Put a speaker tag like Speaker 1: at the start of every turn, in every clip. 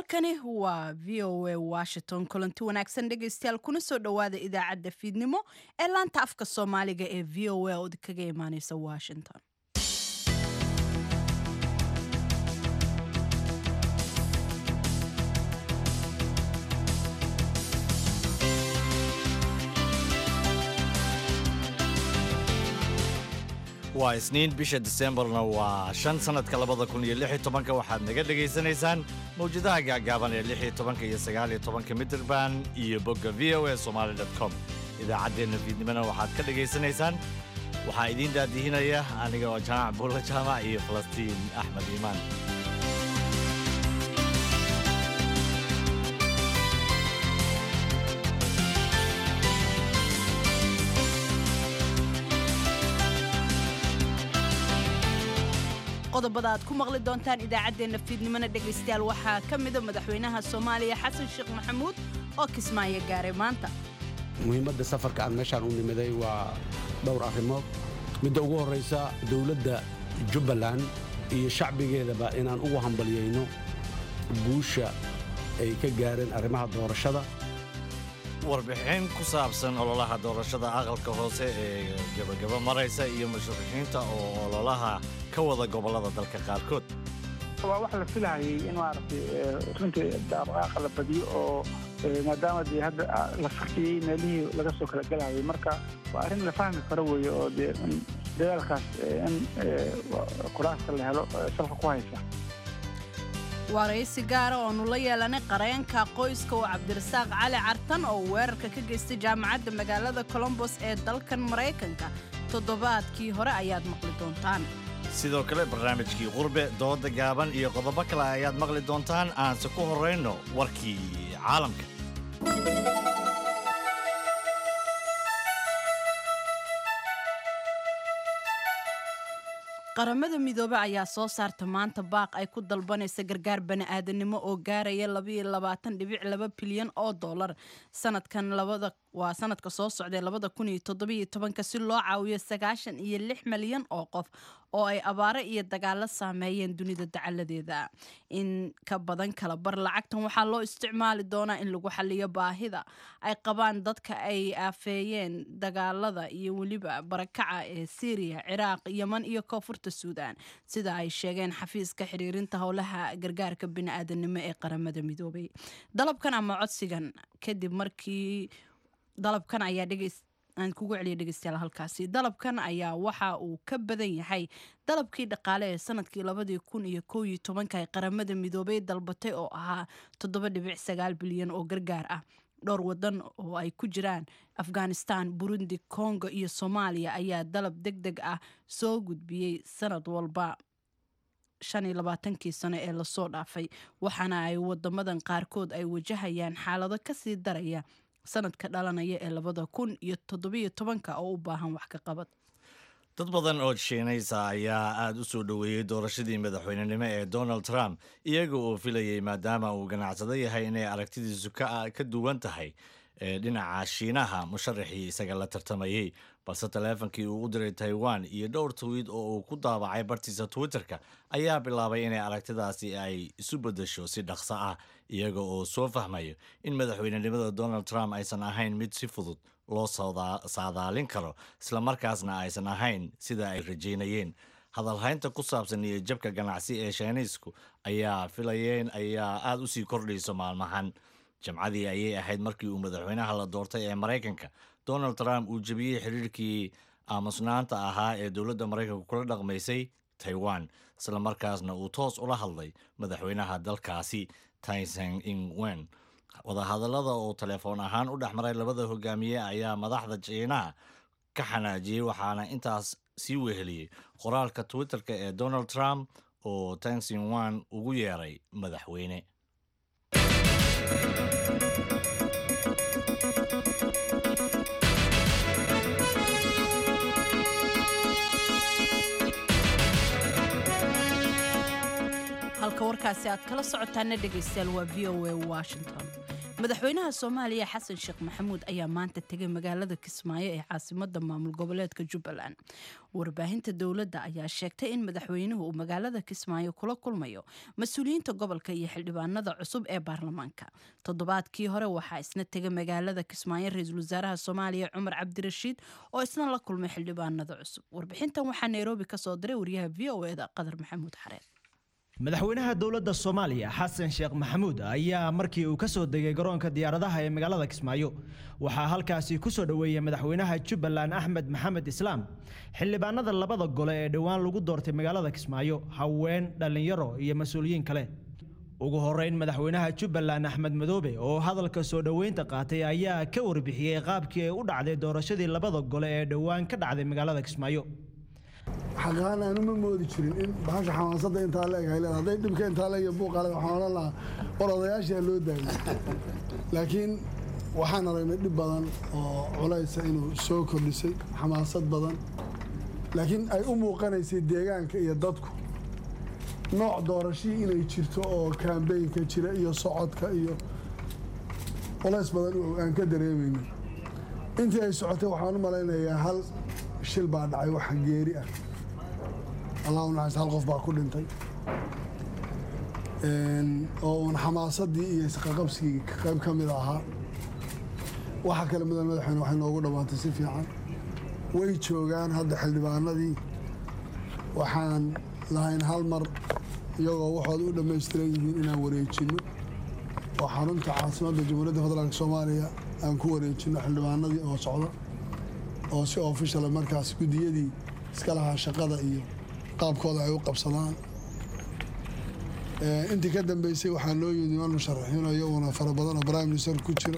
Speaker 1: halkani waa v o a washington kulanti wanaagsan dhegaystayaal kuna soo dhowaada idaacadda fiidnimo ee laanta afka soomaaliga ee v o a oo kaga imaaneysa washington
Speaker 2: waa isniin bisha disembarna waa shan sannadka labada kun iyo lix iyo tobanka waxaad naga dhegaysanaysaan mawjadaha gaagaaban ee lix iyo tobanka iyo sagaal iyo tobanka mitirban iyo bogga v o a somaali dot com idaacaddeenna fiidnimona waxaad ka dhegaysanaysaan waxaa idiin daadihinaya aniga oo jaamac buulla jaamac iyo falastiin axmed iimaan
Speaker 1: qodobada aad ku maqli doontaan idaacaddeenna fiidnimona dhegaystayaal waxaa ka mida madaxweynaha soomaaliya xasan sheekh maxamuud oo kismaayo gaaray maanta
Speaker 3: muhiimadda safarka aan meeshaan u nimiday waa dhowr arrimood midda ugu horraysa dowladda jubbaland iyo shacbigeedaba inaan ugu hambalyayno guusha ay ka gaareen arrimaha doorashada
Speaker 2: warbixin ku saabsan ololaha doorashada aqalka hoose ee gebagaba maraysa iyo musharaxiinta oo ololaha ka wada gobollada dalka qaarkood
Speaker 4: waa wax la filahayay in maaragtay runtii dhaqdhaqaaqa la badiyo oo maadaama dee hadda la fakiyey meelihii laga soo kala gelahayay marka waa arrin la fahmi karo weeye oo dee dadaalkaas in kuraasta la helo salka ku haysa
Speaker 1: waraysi gaara oonu la yeelanay qareenka qoyska oo cabdirasaaq cali cartan oo weerarka ka geystay jaamacadda magaalada colombos ee dalkan maraykanka toddobaadkii hore ayaad maqli doontaan
Speaker 2: sidoo kale barnaamijkii qurbe dooda gaaban iyo qodobo kale ayaad maqli doontaan aanse ku horrayno warkii caalamka
Speaker 1: qaramada midoobe ayaa soo saarta maanta baaq ay ku dalbanaysa gargaar bani'aadanimo oo gaaraya labayolabaatanhibiclaba bilyan oo dollar sanadkan labada waa sanadka soo socday labada kun iyo toddobiyo tobanka si loo caawiyo sagaashan iyo lix malyan oo qof oo ay abaaro iyo dagaalo saameeyeen dunida dacaladeeda in ka badan kala bar lacagtan waxaa loo isticmaali doonaa in lagu xaliyo baahida ay qabaan dadka ay aafeeyeen dagaalada iyo weliba barakaca ee syriya ciraaq yeman iyo koonfurta suudan sida ay sheegeen xafiiska xiriirinta howlaha gargaarka bini'aadanimo ee qaramada midoobay dalabkan ama codsigan kadib markii dalabkan ayaa dhegeys aan kugu celiya dhegeystayaal halkaasi dalabkan ayaa waxa uu ka badan yahay dalabkii dhaqaale ee sanadkii labadii kun iyo kow iyo tobanka ay qaramada midoobay dalbatay oo ahaa toddoba dhibic sagaal bilyan oo gargaar ah dhowr wadan oo ay ku jiraan afghanistan burundi congo iyo soomaaliya ayaa dalab deg deg ah soo gudbiyey sanad walba shan iyo labaatankii sano ee lasoo dhaafay waxaana ay wadamadan qaarkood ay wajahayaan xaalado kasii daraya sanadka dhalanaya ee labada kun iyo toddobiyo tobanka oo u baahan wax ka qabad
Speaker 2: dad badan oo shiinaysa ayaa aada u soo dhoweeyey doorashadii madaxweynenimo ee donald trump iyaga oo filayay maadaama uu ganacsado yahay inay aragtidiisu ka duwan tahay ee dhinaca shiinaha musharaxii isaga la tartamayey balse taleefonkii uu u diray taiwan iyo dhowr twiid oo uu ku daabacay bartiisa twitterka ayaa bilaabay inay aragtidaasi ay isu beddesho si dhaqso ah iyaga oo soo fahmayo in madaxweynenimada donald trump aysan ahayn mid si fudud loo saadaalin karo islamarkaasna aysan ahayn sida ay rajaynayeen hadalhaynta ku saabsan iyo jabka ganacsi ee shiiniisku ayaa filayeen ayaa aada u sii kordhayso maalmahan jamcadii ayay ahayd markii uu madaxweynaha la doortay ee maraykanka donald trump uu jebiyey xiriirkii aamusnaanta ahaa ee dowladda maraykanka kula dhaqmaysay taiwan islamarkaasna uu toos ula hadlay madaxweynaha dalkaasi tyson ingwen wadahadallada oo telefoon ahaan u dhex maray labada hogaamiye ayaa madaxda jiinaha ka xanaajiyey waxaana intaas sii weheliyey qoraalka twitterka ee donald trump oo tyson wan ugu yeeray madaxweyne
Speaker 1: halka warkaasi aad kala socotaana dhegaystayaal waa v o a washington madaxweynaha soomaaliya xasan sheekh maxamuud ayaa maanta tegay magaalada kismaayo ee caasimada maamul goboleedka jubbaland warbaahinta dowladda ayaa sheegtay in madaxweynuhu uu magaalada kismaayo kula kulmayo mas-uuliyiinta gobolka iyo xildhibaanada cusub ee baarlamaanka toddobaadkii hore waxaa isna tegay magaalada kismaayo ra-iisul wasaaraha soomaaliya cumar cabdirashiid oo isna la kulmay xildhibaanada cusub warbixintan waxaa nairobi kasoo diray wariyaha v o eda qadar maxamuud xareed
Speaker 5: madaxweynaha dowladda soomaaliya xasan sheekh maxamuud ayaa markii uu ka soo degay garoonka diyaaradaha ee magaalada kismaayo waxaa halkaasi ku soo dhoweeyey madaxweynaha jubbaland axmed maxamed islaam xildhibaanada labada gole ee dhowaan lagu doortay magaalada kismaayo haween dhallinyaro iyo mas-uuliyiin kale ugu horeyn madaxweynaha jubbaland axmed madoobe oo hadalka soo dhoweynta qaatay ayaa ka warbixiyey qaabkii ay u dhacday doorashadii labada gole ee dhowaan ka dhacday magaalada kismaayo
Speaker 6: xaqaan aanu ma moodi jirin in bahasha xamaasadda intaa la eg ay leedahay hadday dhibka intaa la eg iyo buuqaale waxaan odhan lahaa war odayaashaa loo daayay laakiin waxaan aragnay dhib badan oo culaysa inuu soo kordhisay xamaasad badan laakiin ay u muuqanaysay deegaanka iyo dadku nooc doorashii inay jirto oo kaambeynka jira iyo socodka iyo culays badan aan ka dareemayno intii ay socotay waxaan u malaynayaa hal shil baa dhacay wax geeri ah allah u naxariis hal qof baa ku dhintay oo uun xamaasadii iyo isqaqabsigii qayb ka mid ahaa waxa kale mudan madaxweyne waxay noogu dhammaatay si fiican way joogaan hadda xildhibaanadii waxaan lahayn hal mar iyagoo waxooda u dhammaystiran yihiin inaan wareejinno oo xarunta caasimadda jamhuuriyadda federaalk soomaaliya aan ku wareejinno xildhibaanadii oo socda oo si ofishal markaas guddiyadii iska lahaa shaqada iyo qaabkooda ay u qabsadaan intii ka dambeysay waxaa loo yimid niman musharaxiin iyaguna fara badan oo prime minister ku jiro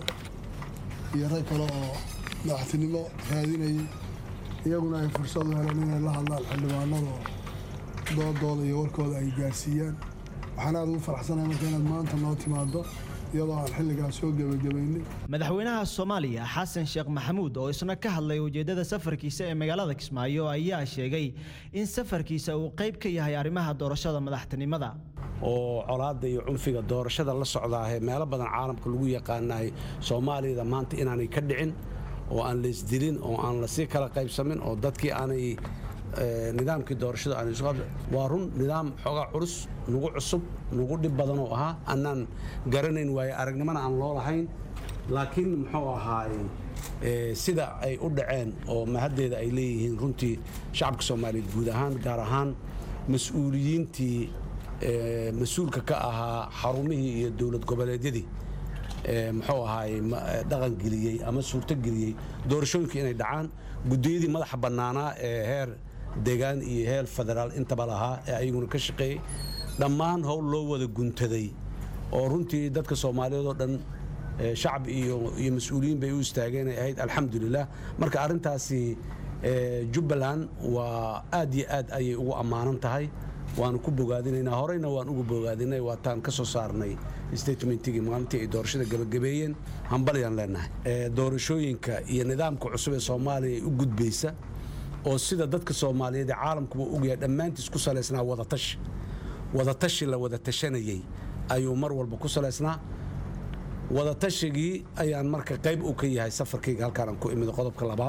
Speaker 6: iyo rag kale oo madaxtinimo raadinayay iyaguna ay fursad u heleen inay la hadlaan xildhibaanada oo doodooda iyo warkooda ay gaarsiiyaan waxaan aada ugu faraxsanahay marka inaad maanta noo timaado iyadoo aan xilligaas soo gebagabaynay
Speaker 5: madaxweynaha soomaaliya xasan sheekh maxamuud oo isna ka hadlay ujeeddada safarkiisa ee magaalada kismaayo ayaa sheegay in safarkiisa uu qayb ka yahay arrimaha doorashada madaxtinimada
Speaker 3: oo colaadda iyo cunfiga doorashada la socdaahee meelo badan caalamka lagu yaqaanahay soomaaliyada maanta inaanay ka dhicin oo aan la isdilin oo aan lasii kala qaybsamin oo dadkii aanay nidaamkii doorashada aan isu waa run nidaam xoogaa culus nagu cusub nagu dhib badan oo ahaa annaan garanayn waaye aragnimana aan loo lahayn laakiin muxuu ahaay sida ay u dhaceen oo mahaddeeda ay leeyihiin runtii shacabka soomaaliyeed guud ahaan gaar ahaan mas-uuliyiintii mas-uulka ka ahaa xarumihii iyo dowlad goboleedyadii muxuu ahaay dhaqangeliyey ama suurtogeliyey doorashooyinka inay dhacaan guddiyadii madaxa bannaanaa ee heer deegaan iyo heer federaal intaba lahaa ee ayaguna ka shaqeeyey dhammaan howl loo wada guntaday oo runtii dadka soomaaliyeed oo dhan shacab iyo iyo mas-uuliyiin bay u istaageen ay ahayd alxamdulilah marka arrintaasi jubbaland waa aad iyo aad ayay ugu ammaanan tahay waanu ku bogaadinaynaa horeyna waan ugu bogaadinay waataan ka soo saarnay statementigii maalintii ay doorashada gebagabeeyeen hambalyaan leenahay doorashooyinka iyo nidaamka cusub ee soomaaliya u gudbaysa oo sida dadka soomaaliyeed ee caalamkuba ogyahay dhammaantiis ku salaysnaa wadatashi wadatashi la wada tashanayey ayuu mar walba ku salaysnaa wadatashigii ayaan marka qayb uu ka yahay safarkayga halkaanaan ku imid qodobka labaad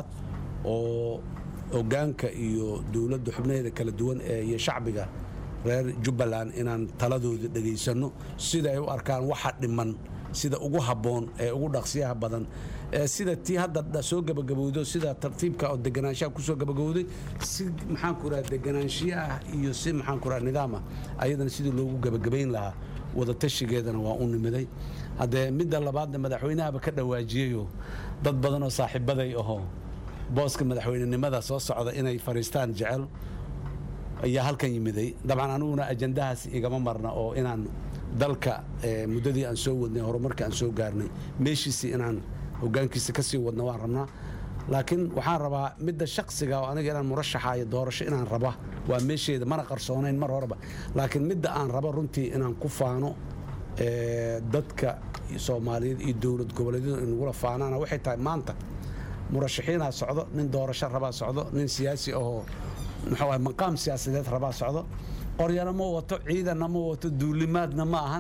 Speaker 3: oo hogaanka iyo dowladda xubnaheeda kala duwan ee iyo shacbiga reer jubbaland inaan taladooda dhegaysanno sida ay u arkaan waxa dhiman sida ugu habboon ee ugu dhaqsiyaha badan ee sida tii hadda soo gabagabowdo sida tartiibka oo deganaanshaha kusoo gabagabowday si maxaanku raha deganaanshiye ah iyo si maxaanku raha nidaam ah ayadana sidii loogu gabagabayn lahaa wadatashigeedana waa u nimiday haddee midda labaadna madaxweynahaba ka dhawaajiyeyoo dad badan oo saaxiibaday ahoo booska madaxweynenimada soo socda inay fariistaan jecel ayaa halkan yimiday dabcan aniguna ajandahaas igama marna oo inaan dalka muddadii aan soo wadnay horumarkii aan soo gaarnay meeshiisii inaan hogaankiisa ka sii wadna waan rabnaa laakiin waxaan rabaa midda shaksiga oo aniga inaan murashaxaayo doorasho inaan raba waa meesheeda mana qarsoonayn mar horeba laakiin midda aan rabo runtii inaan ku faano dadka soomaaliyeed iyo dowlad goboleedyadu inagula faanaana waxay tahay maanta murashaxiinaa socdo nin doorasho rabaa socdo nin siyaasi ahoo muxuu ahay maqaam siyaasadeed rabaa socdo qoryana ma wato ciidanna ma wato duulimaadna ma ahan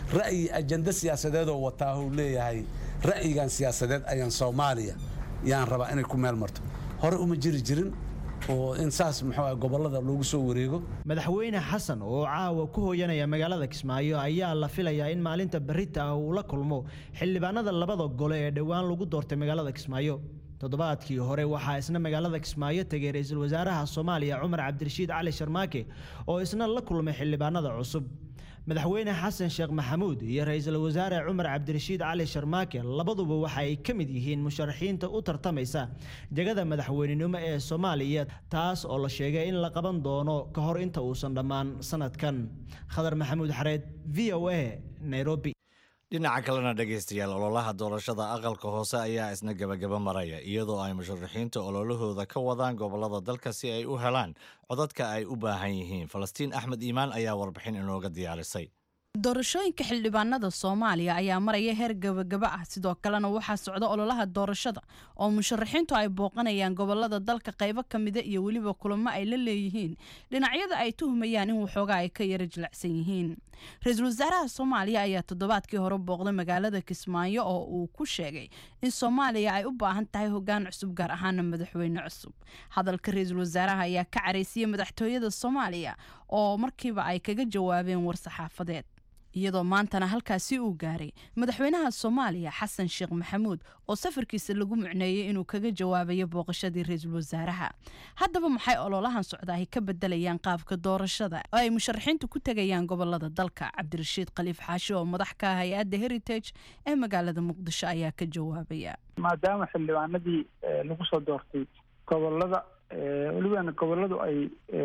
Speaker 3: ra'yi ajando siyaasadeedoo wataa uu leeyahay ra'yigan siyaasadeed ayaan soomaaliya yaan rabaa inay ku meel marto hore uma jiri jirin oo in saas muxuu gobollada loogu soo wareego
Speaker 5: madaxweyne xasan oo caawa ku hooyanaya magaalada kismaayo ayaa la filayaa in maalinta berita ah uu la kulmo xildhibaanada labada gole ee dhowaan lagu doortay magaalada kismaayo toddobaadkii hore waxaa isna magaalada kismaayo tegay ra-iisul wasaaraha soomaaliya cumar cabdirashiid cali sharmaake oo isna la kulmay xildhibaanada cusub madaxweyne xasan sheekh maxamuud iyo ra-iisul wasaare cumar cabdirashiid cali sharmaake labaduba waxa ay ka mid yihiin musharaxiinta u tartamaysa jegada madaxweynenimo ee soomaaliya taas oo la sheegay in la qaban doono ka hor inta uusan dhammaan sanadkan khadar maxamuud xareed v o a nairobi
Speaker 2: dhinaca kalena dhegaystayaal ololaha doorashada aqalka hoose ayaa isna gebagaba maraya iyadoo ay musharaxiinta ololahooda ka wadaan gobollada dalka si ay u helaan codadka ay u baahan yihiin falastiin axmed iimaan ayaa warbixin inooga diyaarisay
Speaker 1: doorashooyinka xildhibaanada soomaaliya ayaa maraya heer gabagaba ah sidoo kalena waxaa socda ololaha doorashada oo musharaxiintu ay booqanayaan gobolada dalka qaybo ka mida iyo weliba kulamo ay la leeyihiin dhinacyada ay tuhumayaan in waxoogaa ay ka yara jilacsan yihiin ra-iisul wasaaraha soomaaliya ayaa toddobaadkii hore booqday magaalada kismaayo oo uu ku sheegay in soomaaliya ay u baahan tahay hogaan cusub gaar ahaana madaxweyne cusub hadalka ra-iisul wasaaraha ayaa ka caraysiyey madaxtooyada soomaaliya oo markiiba ay kaga jawaabeen war-saxaafadeed iyadoo maantana halkaasi uu gaaray madaxweynaha soomaaliya xasan sheekh maxamuud oo safarkiisa lagu mucneeyey inuu kaga jawaabayo booqashadii ra-iisul wasaaraha haddaba maxay ololahan socdaahi ka bedelayaan qaabka doorashada oo ay musharaxiintu ku tegayaan gobolada dalka cabdirashiid khaliif xaashi oo madax ka ah hay-adda heritage ee magaalada muqdisho ayaa ka jawaabaya
Speaker 4: maadaama xildhibaanadii lagu soo doortay gobolada welibana goboladu ay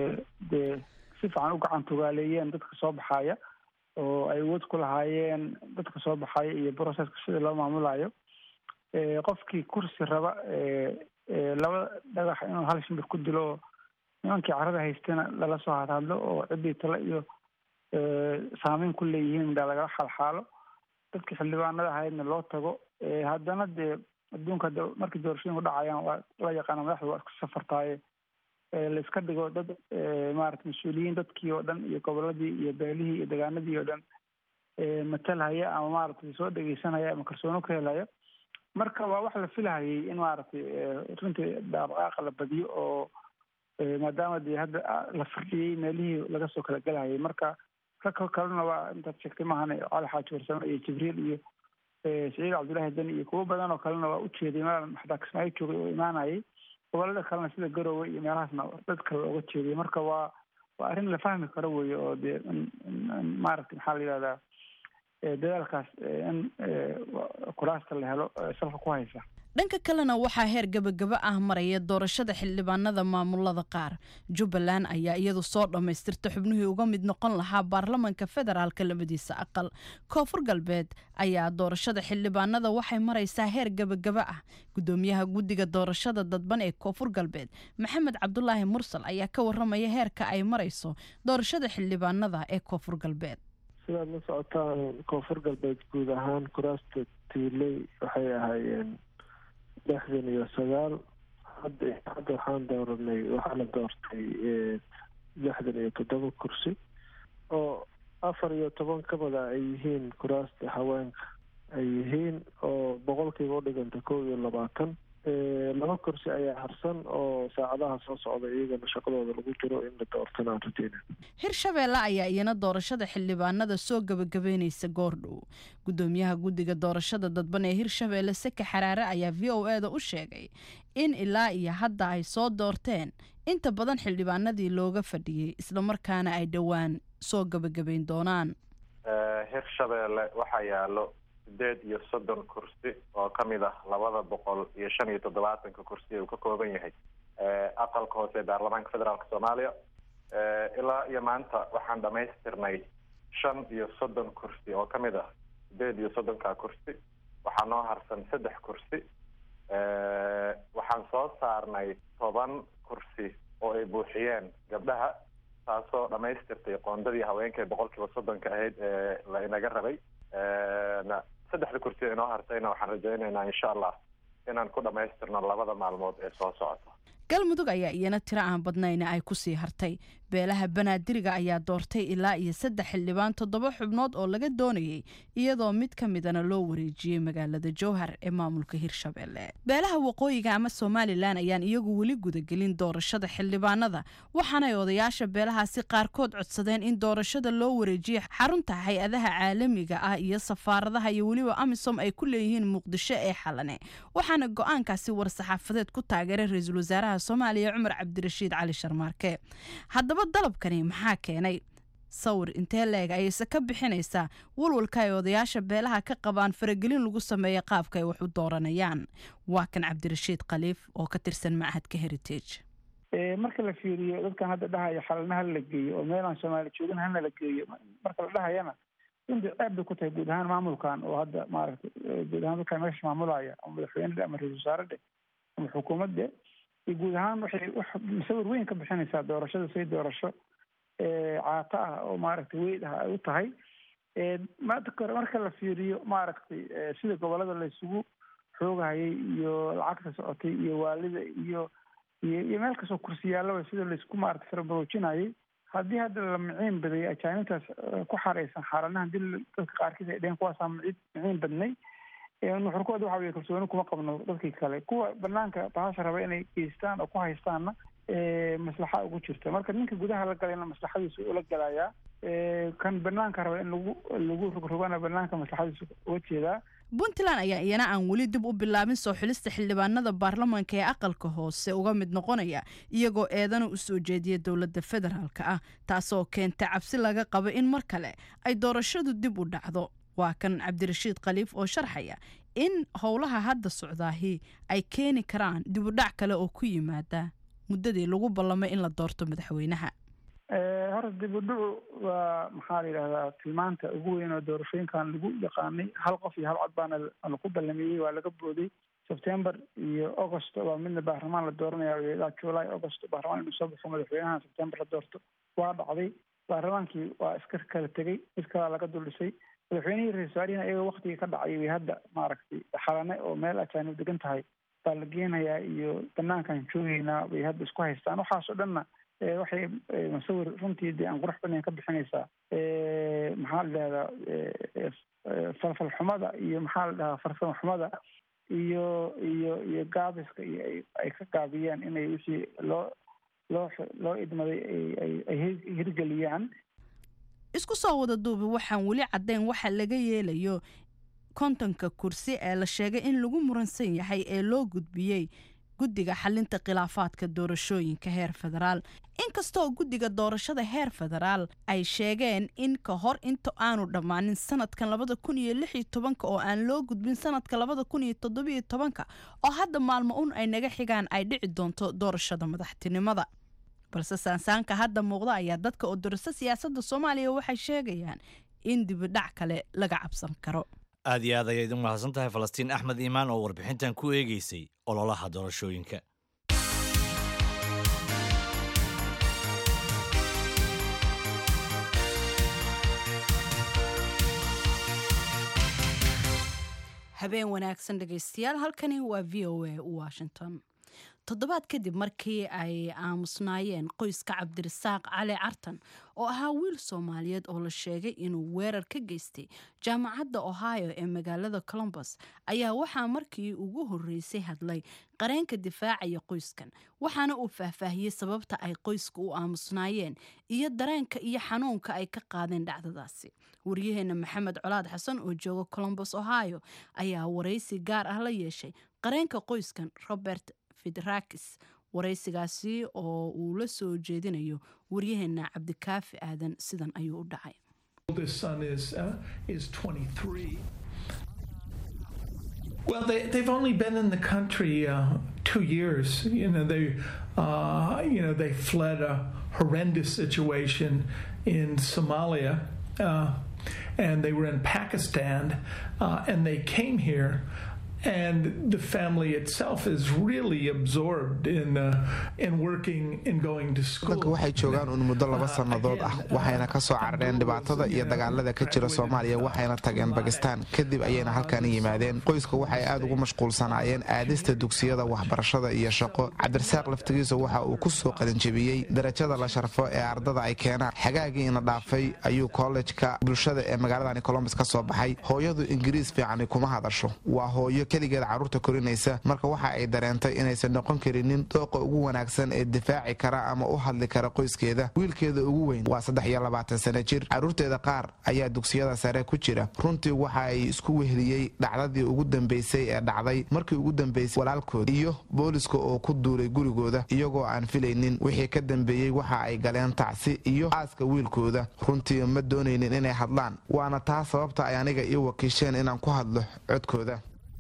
Speaker 4: dee si fiican u gacan tugaaleeyeen dadka soo baxaaya oo ay awood ku lahaayeen dadka soo baxaya iyo processka sida loo maamulayo qofkii kursi raba laba dhagax inuu hal shimbir ku dilo oo nimankii carada haystana lala soo hadhadlo oo ciddii tale iyo saameyn ku leeyihiin baa lagala xalxaalo dadkii xildhibaanada ahaydna loo tago haddana dee adduunka hadda markii doorashooyinku dhacayaan waa la yaqaana madaxda waa isku safartaaye laiska dhigo dad maarata mas-uuliyiin dadkii oo dhan iyo goboladii iyo beelihii iyo degaanadii oo dhan matalhaya ama maaragtay soo dhegeysanaya ama kalsoono ka helaya marka waa wax la filahayay in maaragtay runtii dhaqdhaqaaqa la badiyo oo maadaama dee hadda la fardhiyey meelihii laga soo kala gelahayay marka rag kalena waa intaad sheegtay maahan cali xaaji warsame iyo jibriil iyo saciid cabdullaahi deni iyo kuwo badan oo kalena waa ujeeday meel xataa kismaayo joogay oo imaanayay gobolada kalena sida garowe iyo meelahaasna dad kale looga jeediya marka waa waa arrin la fahmi karo weeye oo dee maaragtay maxaa la yidhahdaa dadaalkaas in kuraasta la helo salka ku haysa
Speaker 1: dhanka kalena waxaa heer gabagaba ah maraya doorashada xildhibaanada maamulada qaar jubbaland ayaa iyadu soo dhammaystirta xubnihii uga mid noqon lahaa baarlamanka federaalka labadiisa aqal koonfur galbeed ayaa doorashada xildhibaanada waxay maraysaa heer gabagaba ah gudoomiyaha guddiga doorashada dadban ee koonfur galbeed maxamed cabdulaahi mursal ayaa ka waramaya heerka ay marayso doorashada xildhibaanada ee koonfur galbeed
Speaker 7: sidaad la socotaan koonfur galbeed guud ahaan kuraasta tiiley waxay ahaayeen lixdan iyo sagaal hadda hadda waxaan dooranay waxaa la doortay lixdan iyo toddoba kursi oo afar iyo toban ka mida ay yihiin kuraasta haweenka ay yihiin oo boqolkiiba u dhiganta kow iyo labaatan laba kursi ayaa harsan oo saacadaha soo socda iyagana shaqadooda lagu jiro in la doortana aan rajeyna
Speaker 1: hirshabeelle ayaa iyana doorashada xildhibaanada soo gabagabeynaysa goordhow gudoomiyaha guddiga doorashada dadban ee hirshabeelle seke xaraare ayaa v o eda u sheegay in ilaa iyo hadda ay soo doorteen inta badan xildhibaanadii looga fadhiyey islamarkaana ay dhowaan soo gabagabeyn doonaan
Speaker 8: hirshabeelle waxaa yaalo sideed iyo soddon kursi oo ka mid ah labada boqol iyo shan iyo toddobaatanka kursi uu ka kooban yahay aqalka hoose ee baarlamaanka federaalk soomaaliya ilaa iyo maanta waxaan dhamaystirnay shan iyo soddon kursi oo ka mid ah sideed iyo soddonka kursi waxaa noo harsan saddex kursi waxaan soo saarnay toban kursi oo ay buuxiyeen gabdhaha taasoo dhamaystirtay qoondadii haweenka ee boqolkiiba soddonka ahayd ee la inaga rabay saddexda kursi inoo hartayna waxaan rajaynaynaa insha allah inaan ku dhammaystirno labada maalmood ee soo socota
Speaker 1: galmudug ayaa iyana tiro aan badnayna ay kusii hartay beelaha banaadiriga ayaa doortay ilaa iyo saddex xildhibaan toddoba xubnood oo laga doonayay iyadoo mid ka midana loo wareejiyey magaalada jowhar ee maamulka hirshabelle beelaha waqooyiga ama somalilan ayaan iyagu weli gudagelin doorashada xildhibaanada waxaanay odayaasha beelahaasi qaarkood codsadeen in doorashada loo wareejiyo xarunta hay-adaha caalamiga ah iyo safaaradaha iyo weliba amisom ay ku leeyihiin muqdisho ee xalane waxaana go-aankaasi war-saxaafadeed ku taageeray ra-iisul wasaaraha soomaaliya cumar cabdirashiid cali sharmaarke haddaba dalabkani maxaa keenay sawir intee leeg ayayse ka bixinaysaa walwalka ay odayaasha beelaha ka qabaan faragelin lagu sameeya qaabka ay wax u dooranayaan waa kan cabdirashiid khaliif oo ka tirsan machadka heritage
Speaker 4: marka la fiiriyo dadkan hadda dhahaya xalana hala la geeyo oo meelaan soomaali joogin hana la geeyo marka la dhahayana runtii ceeb bay ku tahay guud ahaan maamulkan oo hadda maaragtay guud ahaan dadkan meesha maamulaya ama madaxweyne dhe ama ra-isul wasaare dhe ama xukuumad dhe iyo guud ahaan waxay wax musawir weyn ka bixinaysaa doorashada say doorasho caato ah oo maaragtay weyd ah ay u tahay maanta kore marka la fiiriyo maaragtay sida gobolada laysugu xoogahayay iyo lacagta socotay iyo waalida iyo iyo iyo meel kastoo kursiyaallaba sida laysku maaragtay farabaroojinayay haddii hadda la miciin badayay ajaanibtaas ku xareysan xaaranaha hadii dadka qaarkiis ay dheheen kuwaasaa micid miciin badnay nuxurkooda waxa weye kalsooni kuma qabno dadkii kale kuwa banaanka bahasha raba inay geystaan oo ku haystaanna maslaxa ugu jirta marka ninka gudaha la galayna maslaxadiisa ula galayaa kan banaanka raba in lagu lagu rogrogana banaanka maslaxadiisa uga jeedaa
Speaker 1: puntland ayaa iyana aan weli dib u bilaabin soo xulista xildhibaanada baarlamaanka ee aqalka hoose uga mid noqonaya iyagoo eedana u soo jeediya dowladda federaalka ah taasoo keenta cabsi laga qabo in mar kale ay doorashadu dib u dhacdo waa kan cabdirashiid khaliif oo sharxaya in howlaha hadda socdaahi ay keeni karaan dib u dhac kale oo ku yimaada muddadii lagu ballamay in la doorto madaxweynaha
Speaker 4: horta dib u dhacu waa maxaa la yidhahdaa tilmaanta ugu weyn oo doorashooyinkan lagu yaqaanay hal qof iyo hal cod baana laku ballameeyey waa laga booday sebtember iyo august baa midna baarlamaan la dooranaya ilaa july august baarlamaan inuu soo baxo madaxweynaha sebtember la doorto waa dhacday baarlamaankii waa iska kala tegey mid kalaa laga duldhisay madaxweynihii ra-isul wasaarihina iyagoo waktigii ka dhacay way hadda maaragtay xalane oo meel ajaanib degan tahay baa la geenayaa iyo banaankan joogeynaa bay hadda isku haystaan waxaasoo dhanna waxay masawir runtii dee aan qurux badnayn ka bixinaysaa maxaa la dhahdaa falfal xumada iyo maxaa la dhahaa farsamo xumada iyo iyo iyo gaabiska iyo ay ka gaabiyeen inay wixii loo loo loo idmaday ay hirgeliyaan
Speaker 1: isku soo wada duubi waxaan weli caddayn waxa laga yeelayo kontonka kursi ee la sheegay in lagu muransan yahay ee loo gudbiyey guddiga xalinta khilaafaadka doorashooyinka heer federaal inkastoo guddiga doorashada heer federaal ay sheegeen in ka hor inta aanu dhammaanin sanadkan labada kun iyo lix iyo tobanka oo aan loo gudbin sanadka labada kun iyo toddobiyo tobanka oo hadda maalmo un ay naga xigaan ay dhici doonto doorashada madaxtinimada balse saansaanka hadda muuqda ayaa dadka oo dorasa siyaasadda soomaaliya waxay sheegayaan in dibidhac kale laga cabsan karo
Speaker 2: aad iyo aad ayay idin mahadsan tahay falastiin axmed iimaan oo warbixintan ku eegeysay ololaha doorashooyinka
Speaker 1: habeen wanaagsan dhegaystayaal halkani waa v o a washington toddobaad kadib markii ay aamusnaayeen qoyska cabdirasaaq cali cartan oo ahaa wiil soomaaliyeed oo la sheegay inuu weerar ka geystay jaamacadda ohio ee magaalada colombus ayaa waxaa markii ugu horreysay hadlay qareenka difaacaya qoyskan waxaana uu faahfaahiyey sababta ay qoyska u aamusnaayeen iyo dareenka iyo xanuunka ay ka qaadeen dhacdadaasi waryaheena maxamed colaad xasan oo jooga colombus ohio ayaa waraysi gaar ah la yeeshay qareenka qoyskan robert fidrakis waraysigaasi oo uu la soo jeedinayo waryaheena cabdikaafi aadan sidan ayuu u dhacay
Speaker 9: Well, they, they've only been in the country uh, two years. You know, they, uh, you know, they fled a horrendous situation in Somalia, uh, and they were in Pakistan, and they came here and the family itself is really absorbed in uh, in working and going to school.
Speaker 10: wadanka waxay joogaan uun muddo laba sannadood ah waxayna ka soo carareen dhibaatada iyo dagaalada ka jira soomaaliya waxayna tageen bakistaan kadib ayayna halkan yimaadeen qoyska waxay aad ugu mashquulsanaayeen aadista dugsiyada waxbarashada iyo shaqo cabdirasaaq laftigiisa waxa uu ku soo qalinjebiyey darajada la sharfo ee ardada ay keenaan xagaagiina dhaafay ayuu kollejka bulshada ee magaaladani colombus ka soo baxay hooyadu ingiriis fiicani kuma hadasho waa hooyo keligeed carruurta korinaysa marka waxa ay dareentay inaysan noqon karinin dooqa ugu wanaagsan ee difaaci kara ama u hadli kara qoyskeeda wiilkeeda ugu weyn waa saddex iyo labaatan sana jir carruurteeda qaar ayaa dugsiyada sare ku jira runtii waxa ay isku wehliyey dhacdadii ugu dambaysay ee dhacday markii ugu dambaysay walaalkood iyo booliska oo ku duulay gurigooda iyagoo aan filaynin wixii ka dambeeyey waxa ay galeen tacsi iyo aaska wiilkooda runtii ma doonaynin inay hadlaan waana taa sababta ay aniga ii wakiisheen inaan ku hadlo codkooda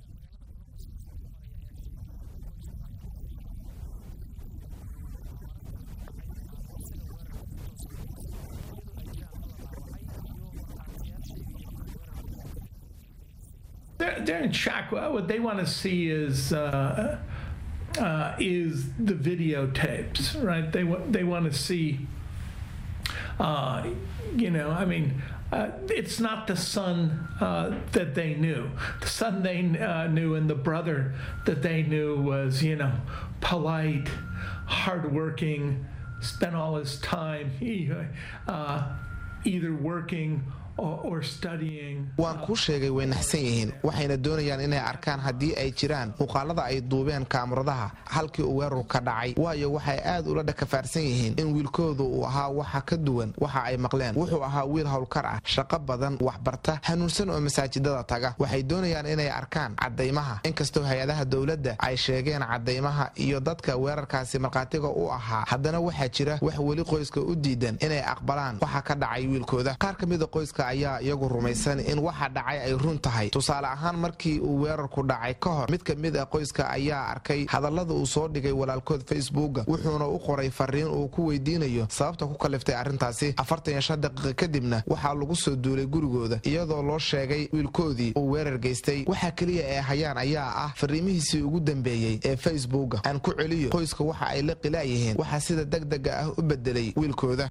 Speaker 9: They're, they're in shock. What they want to see is uh, uh, is the videotapes, right? They want they want to see. Uh, you know, I mean, uh, it's not the son uh, that they knew. The son they uh, knew and the brother that they knew was, you know, polite, hardworking, spent all his time uh, either working or, or studying.
Speaker 10: waan kuu sheegay way naxsan yihiin waxayna doonayaan inay arkaan haddii ay jiraan muuqaalada ay duubeen kaamaradaha halkii uu weerarku ka dhacay waayo waxay aad ula dhakafaarsan yihiin in wiilkoodu uu ahaa waxa ka duwan waxa ay maqleen wuxuu ahaa wiil howlkar ah shaqo badan waxbarta hanuunsan oo masaajidada taga waxay doonayaan inay arkaan caddaymaha inkastoo hay-adaha dowladda ay sheegeen caddaymaha iyo dadka weerarkaasi markhaatiga u ahaa haddana waxaa jira wax weli qoyska u diidan inay aqbalaan waxa ka dhacay wiilkooda qaar ka mida qoyska ayaa iyagu rumaysan in waxa dhacay ay run tahay tusaale ahaan markii uu weerarku dhacay ka hor mid ka mid a qoyska ayaa arkay hadallada uu soo dhigay walaalkood facebooka wuxuuna u qoray fariin uu ku weydiinayo sababta ku kaliftay arrintaasi afartan iyo shan daqiiqa kadibna waxaa lagu soo duulay gurigooda iyadoo loo sheegay wiilkoodii uu weerar geystay waxaa keliya ee hayaan ayaa ah fariimihiisii ugu dambeeyey ee facebooka aan ku celiyo qoyska waxa ay la qilaayihiin waxaa sida degdega ah u bedelay wiilkooda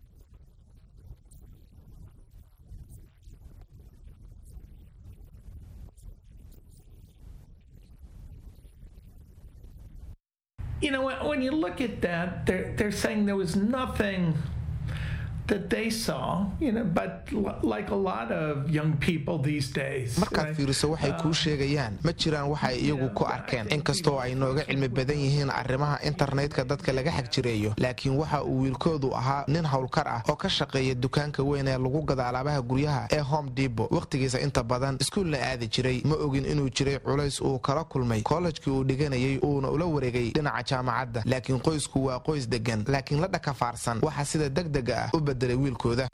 Speaker 9: you know, when, when you look at that, they're, they're saying there was nothing that they saw, you know, but l- like a lot of young people these days.
Speaker 10: markaad
Speaker 9: right?
Speaker 10: fiiriso waxay kuu sheegayaan ma jiraan waxay iyagu ku arkeen inkastoo ay nooga cilmi badan yihiin arrimaha internetka dadka laga xagjireeyo laakiin waxa uu wiilkoodu ahaa nin howlkar ah oo ka shaqeeya dukaanka weyn ee lagu gada alaabaha guryaha ee home dibo wakhtigiisa inta badan iskuulna aadi jiray ma ogin inuu jiray culays uu kala kulmay kollejkii uu dhiganayay uuna ula wareegay dhinaca jaamacadda laakiin qoysku waa qoys degan laakiin la dhakafaarsan waxa sida degdega ah u bedelay wiilkooda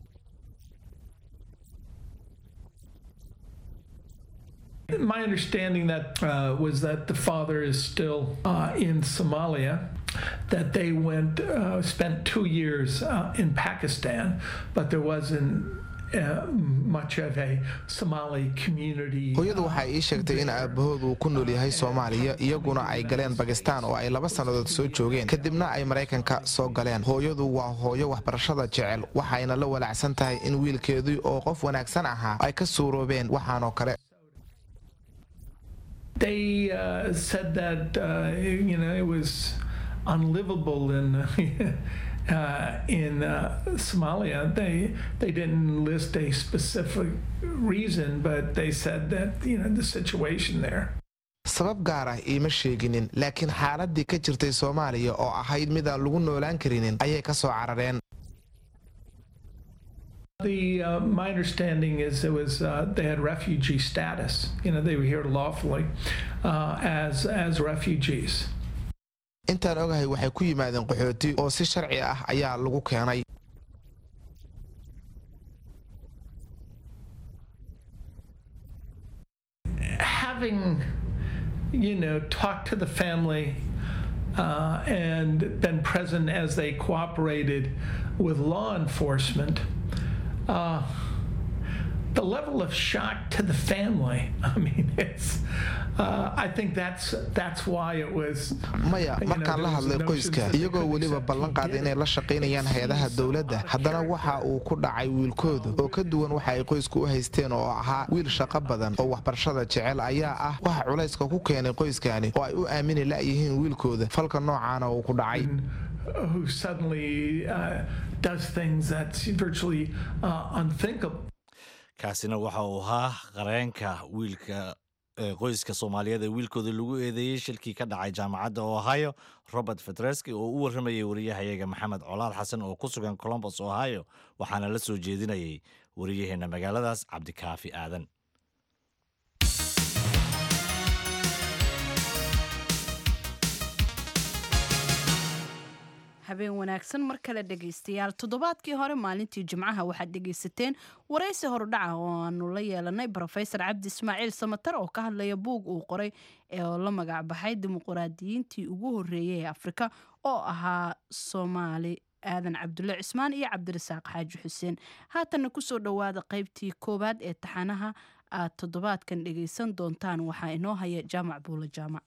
Speaker 9: My understanding that uh, was that the father is still uh, in Somalia. That they went uh, spent two years uh, in Pakistan, but there wasn't uh, much of a Somali community.
Speaker 10: hooyadu waxay ii sheegtay in aabbahood uu ku nool yahay soomaaliya iyaguna ay galeen bakistaan oo ay laba sannadood soo joogeen kadibna ay maraykanka soo galeen hooyadu waa hooyo waxbarashada jecel waxayna la walaacsan tahay in wiilkeedii oo qof wanaagsan ahaa ay ka suuroobeen waxaanoo kale
Speaker 9: They uh, said that uh, you know it was unlivable in uh, in uh, Somalia. They they didn't list a specific reason, but they said that you know the situation there.
Speaker 10: sabab gaar ah iima sheeginin laakiin xaaladii ka jirtay soomaaliya oo ahayd midaan lagu noolaan karinin ayay ka soo carareen
Speaker 9: The uh, my understanding is it was uh, they had refugee status. You know they were here lawfully uh, as as refugees.
Speaker 10: intaan ogahay waxay ku yimaadeen qaxooti oo si sharci ah ayaa lagu keenay
Speaker 9: having, you know, talked to the family uh, and been present as they cooperated with law enforcement, uh, the level of shock to the family. I mean, it's. Uh, I think that's that's why it was.
Speaker 10: maya markaan la hadlay qoyska iyagoo weliba ballan qaaday inay la shaqaynayaan hay-adaha dowladda haddana waxa uu ku dhacay wiilkoodu oo ka duwan waxa ay qoysku u haysteen oo ahaa wiil shaqo badan oo waxbarashada jecel ayaa ah waxa culayska ku keenay qoyskani oo ay u aamini la'yihiin wiilkooda falka noocaana uu ku dhacay
Speaker 9: who suddenly uh, does things that's virtually uh, unthinkable.
Speaker 2: kaasina waxa uu ahaa qareenka wiilka qoyska soomaaliyeed ee wiilkooda lagu eedeeyey shilkii ka dhacay jaamacadda ohio robert fetreski oo u warramayay wariyahayaga maxamed colaal xasan oo ku sugan colombos ohio waxaana la soo jeedinayay wariyaheenna magaaladaas cabdikaafi aadan
Speaker 1: habeen wanaagsan mar kale dhegaystayaal toddobaadkii hore maalintii jimcaha waxaad dhegaysateen waraysi horudhaca oo aanu la yeelanay rofesor cabdi ismaaciil samatar oo ka hadlaya buug uu qoray oo la magac baxay dimuquraadiyiintii ugu horeeyay ee afrika oo ahaa soomaali aadan cabdulle cismaan iyo cabdirasaaq xaaji xuseen haatanna kusoo dhowaada qaybtii koowaad ee taxanaha aad toddobaadkan dhegaysan doontaan waxaa inoo haya jaamac buula jaamac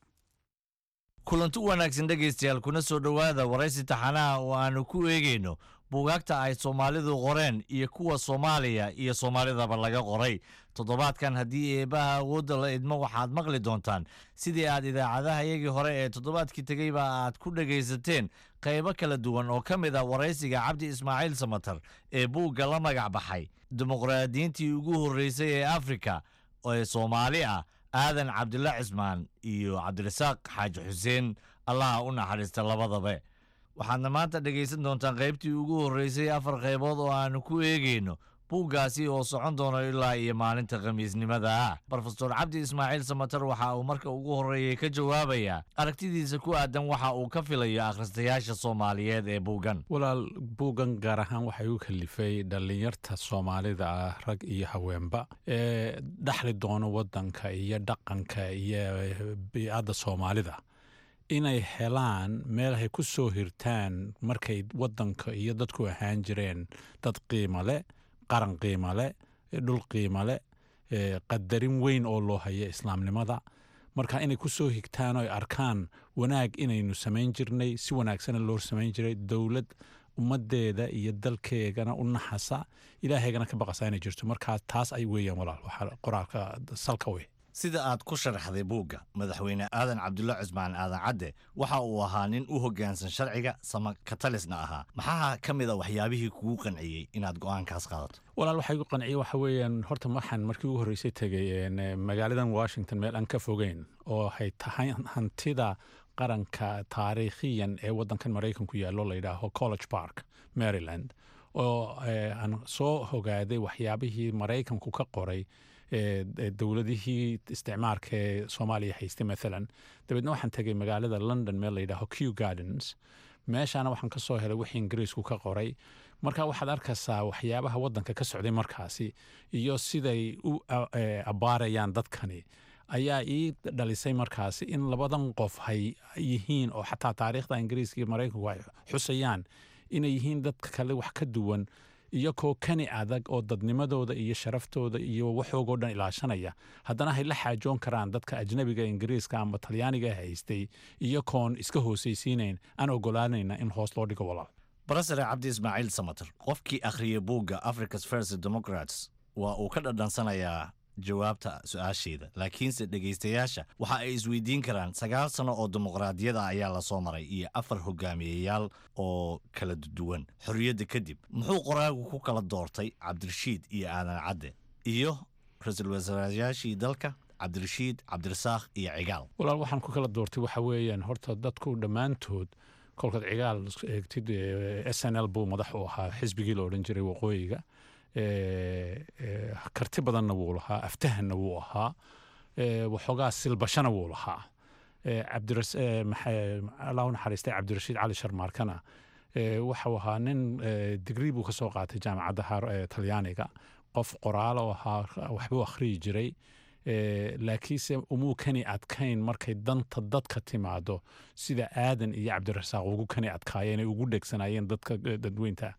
Speaker 2: kulanti u wanaagsan dhegaystayaal kuna soo dhowaada waraysi taxanaha oo aanu ku eegayno buugaagta ay soomaalidu qoreen iyo kuwa soomaaliya iyo soomaalidaba laga qoray toddobaadkan haddii eebbaha awoodda la idmo waxaad maqli doontaan sidii aad idaacadahayagii hore ee toddobaadkii tegeyba aad ku dhegaysateen qaybo kala duwan oo ka mid ah waraysiga cabdi ismaaciil samatar ee buugga la magac baxay dimuqraadiyiintii ugu horreysay ee afrika ee soomaali ah aadan cabdilla cismaan iyo cabdirasaaq xaaji xuseen allaha u naxariista labadaba waxaadna maanta dhegaysan doontaan qaybtii ugu horreysay afar qaybood oo aanu ku eegayno buuggaasi oo socon doono ilaa iyo maalinta khamiisnimada ah rofesor cabdi ismaaciil samatar waxa uu marka ugu horreeyey ka jawaabayaa aragtidiisa ku aadan waxa uu ka filayo akhristayaasha soomaaliyeed ee buuggan
Speaker 11: walaal buuggan gaar ahaan waxay u kalifay dhallinyarta soomaalida ah rag iyo haweenba ee dhexli doono waddanka iyo dhaqanka iyo biicadda soomaalida inay helaan meel ay ku soo hirtaan markay waddanka iyo dadku ahaan jireen dad qiimo leh qaran qiimo leh dhul qiimo leh qadarin weyn oo loo haya islaamnimada marka inay ku soo higtaan oo ay arkaan wanaag inaynu samayn jirnay si wanaagsana loo samayn jiray dowlad ummaddeeda iyo dalkeegana u naxasa ilaahaygana ka baqasa inay jirto markaa taas ay weeyaan walaal waxaa qoraalka salka wey
Speaker 2: sida aad ku sharaxday buugga madaxweyne aadan cabdulla cismaan aadan cadde waxa uu ahaa nin u hoggaansan sharciga sama katalisna ahaa maxaa ka mid a waxyaabihii kugu qanciyey inaad go'aankaas qaadato
Speaker 11: walaal waxaa igu qanciyey waxa weeyaan horta waxaan markii ugu horreysay tegey magaaladan washington meel aan ka fogeyn oo hay tahay hantida qaranka taariikhiyan ee waddankan maraykanku yaallo la yidhaaho college park maryland oo aan soo hogaaday waxyaabihii maraykanku ka qoray dowladihii isticmaarka ee soomaaliya haystay maalan dabeedna waxaan tegay magaalada london meel layidhaaho q gardens meeshaana waxaan ka soo helay wixii ingiriisku ka qoray marka waxaad arkaysaa waxyaabaha waddanka ka socday markaasi iyo siday u abbaarayaan dadkani ayaa ii dhalisay markaasi in labadan qof hay yihiin oo xataa taariikhda ingiriiska iyo maraykanku ay xusayaan inay yihiin dadka kale wax ka duwan iyakoo kani adag oo dadnimadooda iyo sharaftooda iyo waxoogoo dhan ilaashanaya haddana hay la xaajoon karaan dadka ajnabiga ingiriiska ama talyaaniga haystay iyakoon iska hoosaysiinayn aan ogolaanayna in hoos loo dhigo walaal
Speaker 2: barasare cabdi ismaaciil samater qofkii akhriyay buugga africa's first democrats waa uu ka dhadhansanayaa jawaabta su-aasheeda laakiinse dhegaystayaasha waxa ay isweydiin karaan sagaal sano oo dimuqraadiyada ayaa lasoo maray iyo afar hogaamiyeyaal oo kala duwan xorriyadda kadib muxuu qoraagu ku kala doortay cabdirashiid iyo aadan cadde iyo ra-iisul wasaarayaashii dalka cabdirashiid cabdirasaaq iyo cigaal
Speaker 11: walaal waxaan ku kala doortay waxa weeyaan horta dadku dhammaantood kolkaad cigaal eegtid s n l buu madax u ahaa xisbigii la odhan jiray waqooyiga karti badanna wuu lahaa aftahanna wuu ahaa waxoogaa silbashana wuu lahaa allah u naxariistay cabdirashiid cali sharmaarkana waxau ahaa nin digrii buu ka soo qaatay jaamacadda talyaaniga qof qoraalo ahaa waxbuu akhriyi jiray laakiinse umuu kani adkayn markay danta dadka timaado sida aadan iyo cabdirasaaq ugu kani adkaayeen ay ugu dhegsanaayeen dadka dadweynta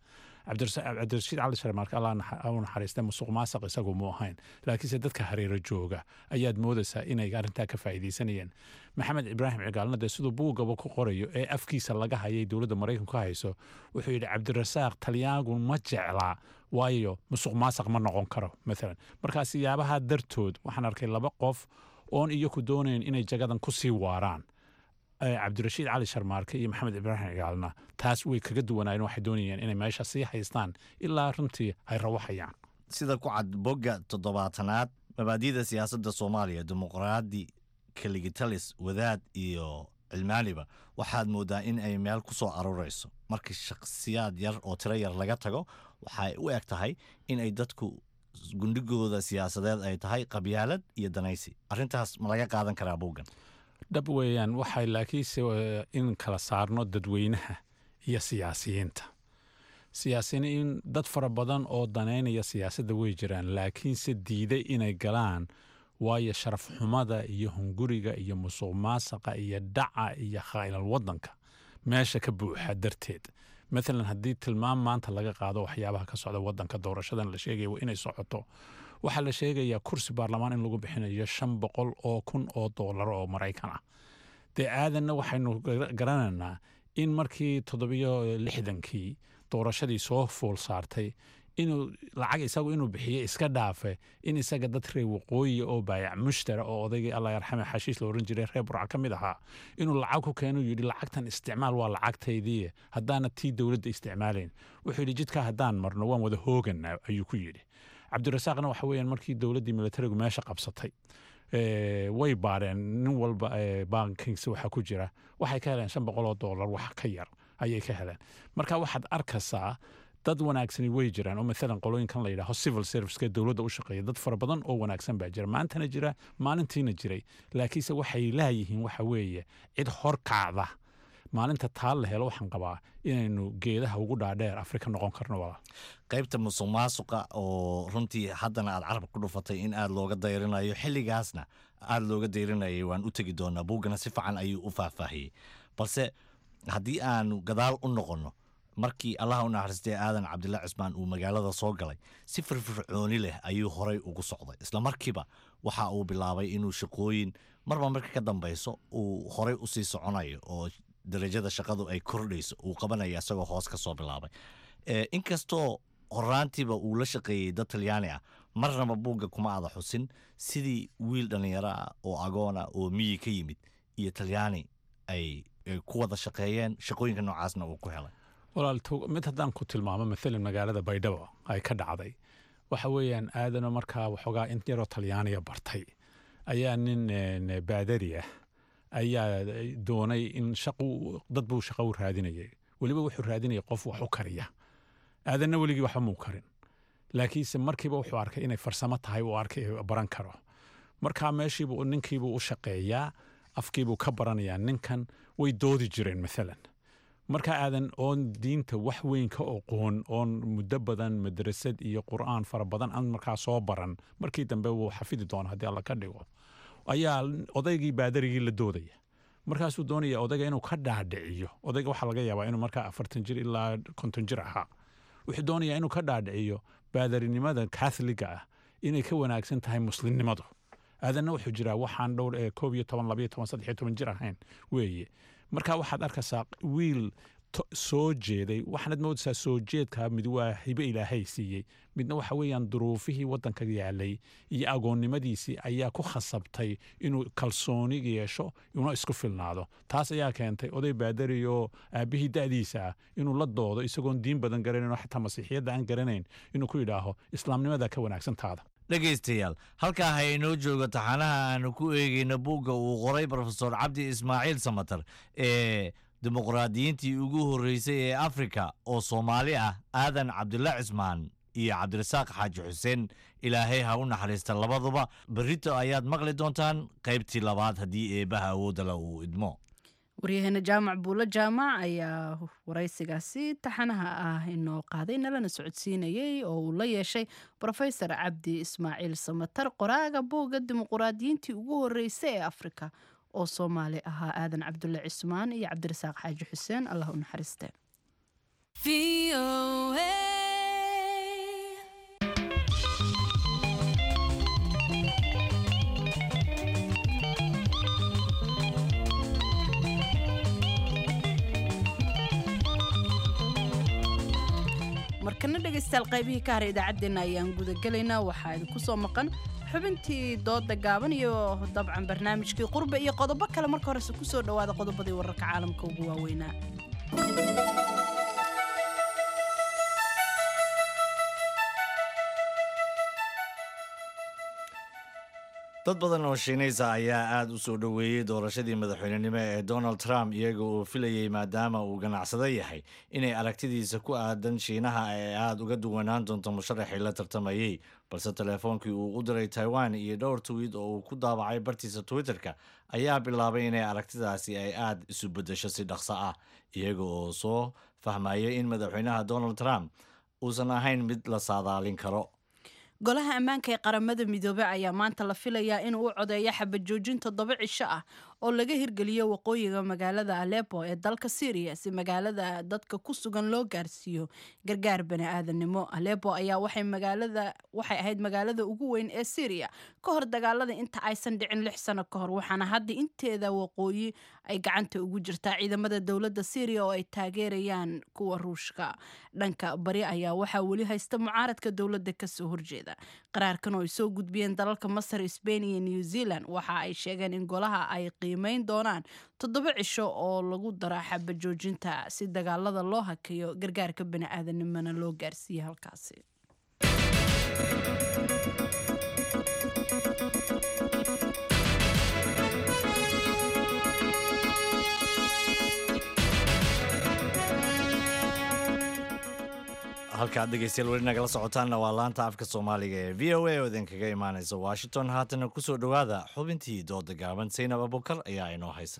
Speaker 11: cabdirashiid cali sharmaarke allah u naxariista musuq maasaq isagu mu ahayn laakiinse dadka hareero jooga ayaad moodaysaa inay arrintaa ka faa'iidaysanayeen maxamed ibraahim cigaalna dee siduu buugaba ku qorayo ee afkiisa laga hayay dowladda maraykanku ka hayso wuxuu yidhi cabdirasaaq talyaangu ma jeclaa waayo musuq maasaq ma noqon karo maalan markaa siyaabaha dartood waxaan arkay laba qof oon iyaku doonayn inay jagadan ku sii waaraan cabdirashiid cali sharmaarke iyo maxamed ibraahim cigaalna taas way kaga duwanaayeen waxay doonayeen inay meesha sii haystaan ilaa runtii ay rawaxayaan
Speaker 2: sida ku cad bogga toddobaatanaad mabaadi'da siyaasadda soomaaliya dimuqraadi kaligitalis wadaad iyo cilmaaniba waxaad mooddaa in ay meel ku soo aruurayso markii shakhsiyaad yar oo tiro yar laga tago waxay u eg tahay in ay dadku gundhigooda siyaasadeed ay tahay qabyaalad iyo danaysi arrintaas ma laga qaadan karaa buuggan
Speaker 11: dhab weeyaan waxay laakiinse in kala saarno dadweynaha iyo siyaasiyiinta siyaasiyiin dad fara badan oo danaynaya siyaasadda way jiraan laakiinse diiday inay galaan waayo sharaf xumada iyo hunguriga iyo musuq maasaqa iyo dhaca iyo khaa'ilal waddanka meesha ka buuxa darteed maalan haddii tilmaam maanta laga qaado waxyaabaha ka socda waddanka doorashadan la sheegaya waa inay socoto waxaa la sheegayaa kursi baarlamaan in lagu bixinayo shan boqol oo kun oo doolar oo maraykan ah dee aadanna waxaynu garanaynaa in markii toddobiyo lixdankii doorashadii soo fuul saartay inuu lacag isagu inuu bixiyo iska dhaafe in isaga dad reer waqooyi oo baayac mushtara oo odaygii allah yarxame xashiis la oran jiray reer burca ka mid ahaa inuu lacag ku keenu yidhi lacagtan isticmaal waa lacagtaydii haddaana tii dowladda isticmaalayn wuxuu yidhi jidkaa haddaan marno waan wada hoogana ayuu ku yidhi cabdirasaaqna waxa weeyaan markii dowladdii militarigu meesha qabsatay way baareen nin walba bankiisa waxa ku jira waxay ka heleen shan boqol oo doolar wax ka yar ayay ka heleen marka waxaad arkaysaa dad wanaagsani way jiraan oo maalan qolooyinkan la yidhaaho civil serviceka dowladda u shaqeeya dad fara badan oo wanaagsan baa jira maantana jira maalintiina jiray laakiinse waxay laayihiin waxa weeye cid horkacda maalinta taa la helo waxaan qabaa inaynu geedaha ugu dhaadheer afrika noqon karno walaal
Speaker 2: qaybta musuq maasuqa oo runtii haddana aad carab ku dhufatay in aad looga dayrinayo xilligaasna aad looga dayrinayay waan u tegi doonaa buuggana si fiican ayuu u faahfaahiyey balse haddii aanu gadaal u noqonno markii allaha u naxariistay aadan cabdilla cismaan uu magaalada soo galay si firfircooni leh ayuu horay ugu socday isla markiiba waxa uu bilaabay inuu shaqooyin marba marka ka dambayso uu horay u sii soconayo oo darajada shaqadu ay kordhayso uu qabanaya isagoo hoos ka soo bilaabay inkastoo horaantiiba uu la shaqeeyey dad talyaani ah marnaba buugga kuma ada xusin sidii wiil dhallinyaro ah oo agoona oo miyi ka yimid iyo talyaani ay ku wada shaqeeyeen shaqooyinka noocaasna uu ku helay
Speaker 11: walaal mid haddaan ku tilmaamo maalan magaalada baydhabo ay ka dhacday waxa weeyaan aadano markaa waxoogaa in yaroo talyaaniya bartay ayaa nin baadari ah ayaa doonay in shaqu dad buu shaqo u raadinayay weliba wuxuu raadinayay qof wax u kariya aadanna weligii waxba muu karin laakiinse markiiba wuxuu arkay inay farsamo tahay uu arkay baran karo markaa meeshiibuu ninkiibuu u shaqeeyaa afkiibuu ka baranayaa ninkan way doodi jireen maalan markaa aadan oon diinta wax weyn ka oqoon oon muddo badan madrasad iyo qur'aan fara badan aan markaa soo baran markii dambe wuu xafidi doona haddii alla ka dhigo ayaa odaygii baadarigii la doodaya markaasuu doonaya odayga inuu ka dhaadhiciyo odayga waxaa laga yaabaa inuu markaa afartan jir ilaa konton jir ahaa wuxuu doonayaa inuu ka dhaadhiciyo baadarinimada katholiga ah inay ka wanaagsan tahay muslimnimadu aadanna wuxuu jiraa waxaan dhowr ee koob iyo toban labayo toban saddex iyo toban jir ahayn weeye marka waxaad arkaysaa wiil soo jeeday waxaanad moodaysaa soo jeedka mid waa hibe ilaahay siiyey midna waxa weeyaan duruufihii waddanka yaalay iyo agoonnimadiisii ayaa ku khasabtay inuu kalsooni yeesho una isku filnaado taas ayaa keentay oday baadari oo aabbihii da'diisa ah inuu la doodo isagoon diin badan garanayn oo xataa masiixiyadda aan garanayn inuu ku yidhaaho islaamnimadaa ka wanaagsan taada
Speaker 2: dhegaystayaal halkaa ha inoo joogo taxanaha aanu ku eegayno buugga uu qoray brofesor cabdi ismaaciil samatar ee dimuqraadiyiintii ugu horreysay ee afrika oo soomaali ah aadan cabdilla cismaan iyo cabdirasaaq xaaji xuseen ilaahay ha u naxariista labaduba berrito ayaad maqli doontaan qaybtii labaad haddii eebbaha awoodala uu idmo
Speaker 1: waryaheena jaamac buulo jaamac ayaa waraysigaasi taxanaha ah inoo qaaday nalana socodsiinayey oo uu la yeeshay brofesor cabdi ismaaciil samatar qoraaga buugga dimuquraadiyiintii ugu horreysay ee afrika oo soomaali ahaa aadan cabdulle cismaan iyo cabdirasaaq xaaji xuseen allah u naxariiste markana dhegaystayaal qaybihii ka haray idaacaddeenna ayaan gudagelaynaa waxaa idinku soo maqan xubintii dooda gaaban iyo dabcan barnaamijkii qurbe iyo qodobo kale marka horese kusoo dhowaada qodobadii wararka caalamka ugu waaweynaa
Speaker 2: dad badan oo shiinaysa ayaa aada u soo dhoweeyey doorashadii madaxweynenimo ee donald trump iyaga oo filayey maadaama uu ganacsado yahay inay aragtidiisa ku aadan shiinaha ay aada uga duwanaan doonto musharaxii la tartamayey balse teleefoonkii uu u diray taiwan iyo dhowr twiid oo uu ku daabacay bartiisa twitter-ka ayaa bilaabay inay aragtidaasi ay aada isu beddesho si dhaqso ah iyaga oo soo fahmayay in madaxweynaha donald trump uusan ahayn mid la saadaalin karo
Speaker 1: golaha ammaanka ee qaramada midoobey ayaa maanta la filayaa inuu u codeeyo xabajoojin toddoba cisho ah oo laga hirgeliyo waqooyiga magaalada alepo ee dalka syriya si magaalada dadka ku sugan loo gaarsiiyo gargaar bani-aadanimo alepo ayaa waxay magaalada waxay ahayd magaalada ugu weyn ee syriya ka hor dagaalada inta aysan dhicin lix sano ka hor waxaana hadda inteeda waqooyi ay gacanta ugu jirtaa ciidamada dowladda syriya oo ay taageerayaan kuwa ruushka dhanka bari ayaa waxaa weli haysta mucaaradka dowladda kasoo horjeeda qaraarkan oo ay soo gudbiyeen dalalka masar sbain iyo new zealand waxa ay sheegeen in golaha ay qiimeyn doonaan toddoba cisho oo lagu dara xabajoojinta si dagaalada loo hakeeyo gargaarka bani-aadanimona loo gaarsiiye halkaasi
Speaker 2: halkaad dhegeystayaal weli nagala socotaanna waa laanta afka soomaaliga ee v o a oo idinkaga imaanaysa washington haatana kusoo dhowaada xubintii dooda gaaban saynab abukar ayaa inoo haysa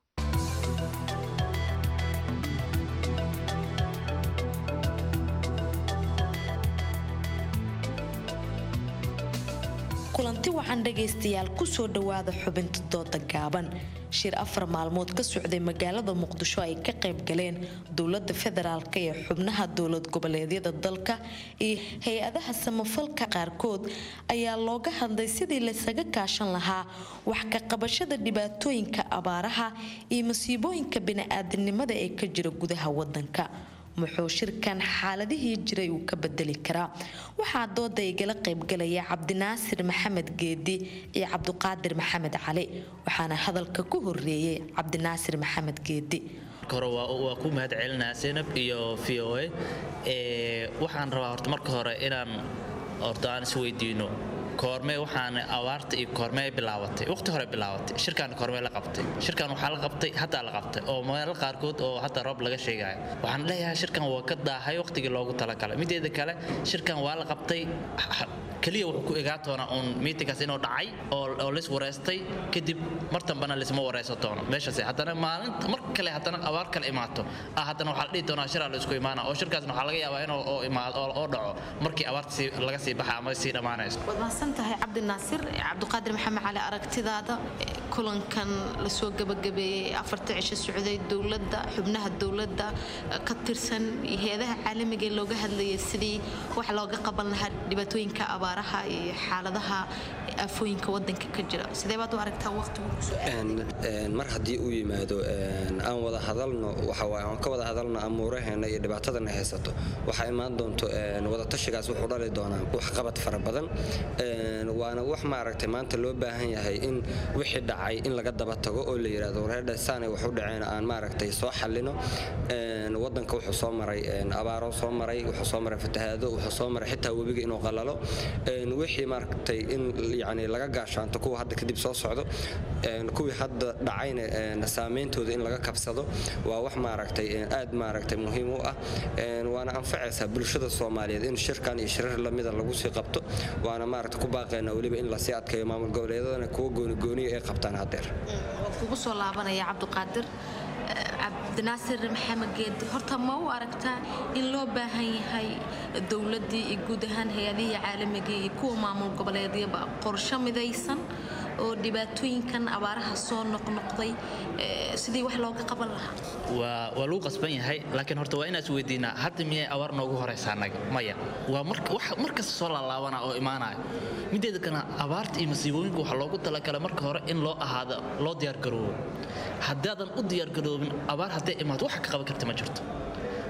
Speaker 12: kulanti waxaan dhagaystayaal kusoo dhowaada xubinta dooda gaaban shir afar maalmood ka socday magaalada muqdisho ay ka qayb galeen dowlada federaalk ee xubnaha dowlad goboleedyada dalka iyo hay-adaha samafalka qaarkood ayaa looga hadlay sidii laysaga kaashan lahaa wax ka qabashada dhibaatooyinka abaaraha iyo masiibooyinka bini-aadanimada ee ka jira gudaha wadanka muxuu shirkan xaaladihii jiray uu ka bedeli karaa waxaa dooda igala qaybgalaya cabdinaasir maxamed geedi iyo cabduqaadir maxamed cali waxaana hadalka ku horeeyey cabdinaasir maxamed geedi
Speaker 13: hore waa ku mahad celinaa senab iyo v o a waxaan rabaa horta marka hore inaan horta aan isweydiino koormee waxaan abaarta iyo koormee bilaabatay waqti hore bilaabatay shirkaan koormee la qabtay shirkan waxaa la qabtay hataa la qabtay oo meelo qaarkood oo hataa roob laga sheegayo waxaan leeyahay shirkan waa ka daahay waqtigii loogu talagalay mideeda kale shirkan waa la qabtay keliya wuxuu ku egaa doonaa uun miitinkaas inuu dhacay oo lis wareystay kadib mar dambana lisma wareysan doono meeshaas haddana maalinta mar kale haddana abaar kale imaato ah haddana waxaa la dhihi doonaa shiraa la isku imaana oo shirkaasna waxaa laga yaabaa inuu oo imaado oo dhaco markii abaarta laga sii baxa ama sii dhammaanayso
Speaker 12: waad mahadsan tahay cabdinaasir cabdiqaadir maxamed cali aragtidaada kulankan lasoo gabagabeeyey afarta cisho socday dowladda xubnaha dowladda ka tirsan hay-adaha caalamiga ee looga hadlayay sidii wax looga qaban lahaa dhibaatooyinka abaaraha iyo xaaladaha aafooyinka wadanka ka jira sidee baad u aragtaa
Speaker 14: mar haddii uu yimaado aan wada hadalno aan ka wada hadalno amuuraheena iyo dhibaatadana haysato waxaa imaan doonto wadatashigaas wuxuu dhali doonaa waxqabad fara badan waana wax maaragtay maanta loo baahan yahay in wixii dhacay in laga daba tago oo la yidhahdo wareerdha saanay wax u dhaceen aan maaragtay soo xallino wadanka wuxuu soo maray abaaro soo maray wuxuu soo maray fatahaado wuxuu soo maray xitaa webiga inuu qalalo wixii maaragtay in yani laga gaashaanto kuwa hadda kadib soo socdo kuwii hadda dhacayna saameyntooda in laga kabsado waa wax maaragtay aad maaragtay muhiim u ah waana anfacaysaa bulshada soomaaliyeed in shirkan iyo shirar lamida lagu sii qabto waana maaragtay ku baaqaynaa weliba in lasii adkeeyo maamul goboleedadana kuwa goonigooniya ay qabtaan haddeer
Speaker 12: kugu soo laabanaya cabdiqaadir cabdinaasir maxamed geedi horta ma u aragtaa in loo baahan yahay dowladdii iyo guud ahaan hay-adihii caalamigii iyo kuwa maamul goboleedyaba qorsho midaysan oo dhibaatooyinkan abaaraha soo noqnoqday sidii wax looga qaban lahaa
Speaker 13: waa waa lagu qasban yahay laakiin horta waa inaas weydiinaa hadda miyay abaar noogu horaysaa annaga maya waa markasta soo laalaabana oo imaanaya mideeda kana abaarta iyo masiibooyinka waxaa loogu talagalay marka hore in loo ahaado loo diyaargaroobo haddaadan u diyaargaroobin abaar hadday imaato waxa ka qaban karta ma jirto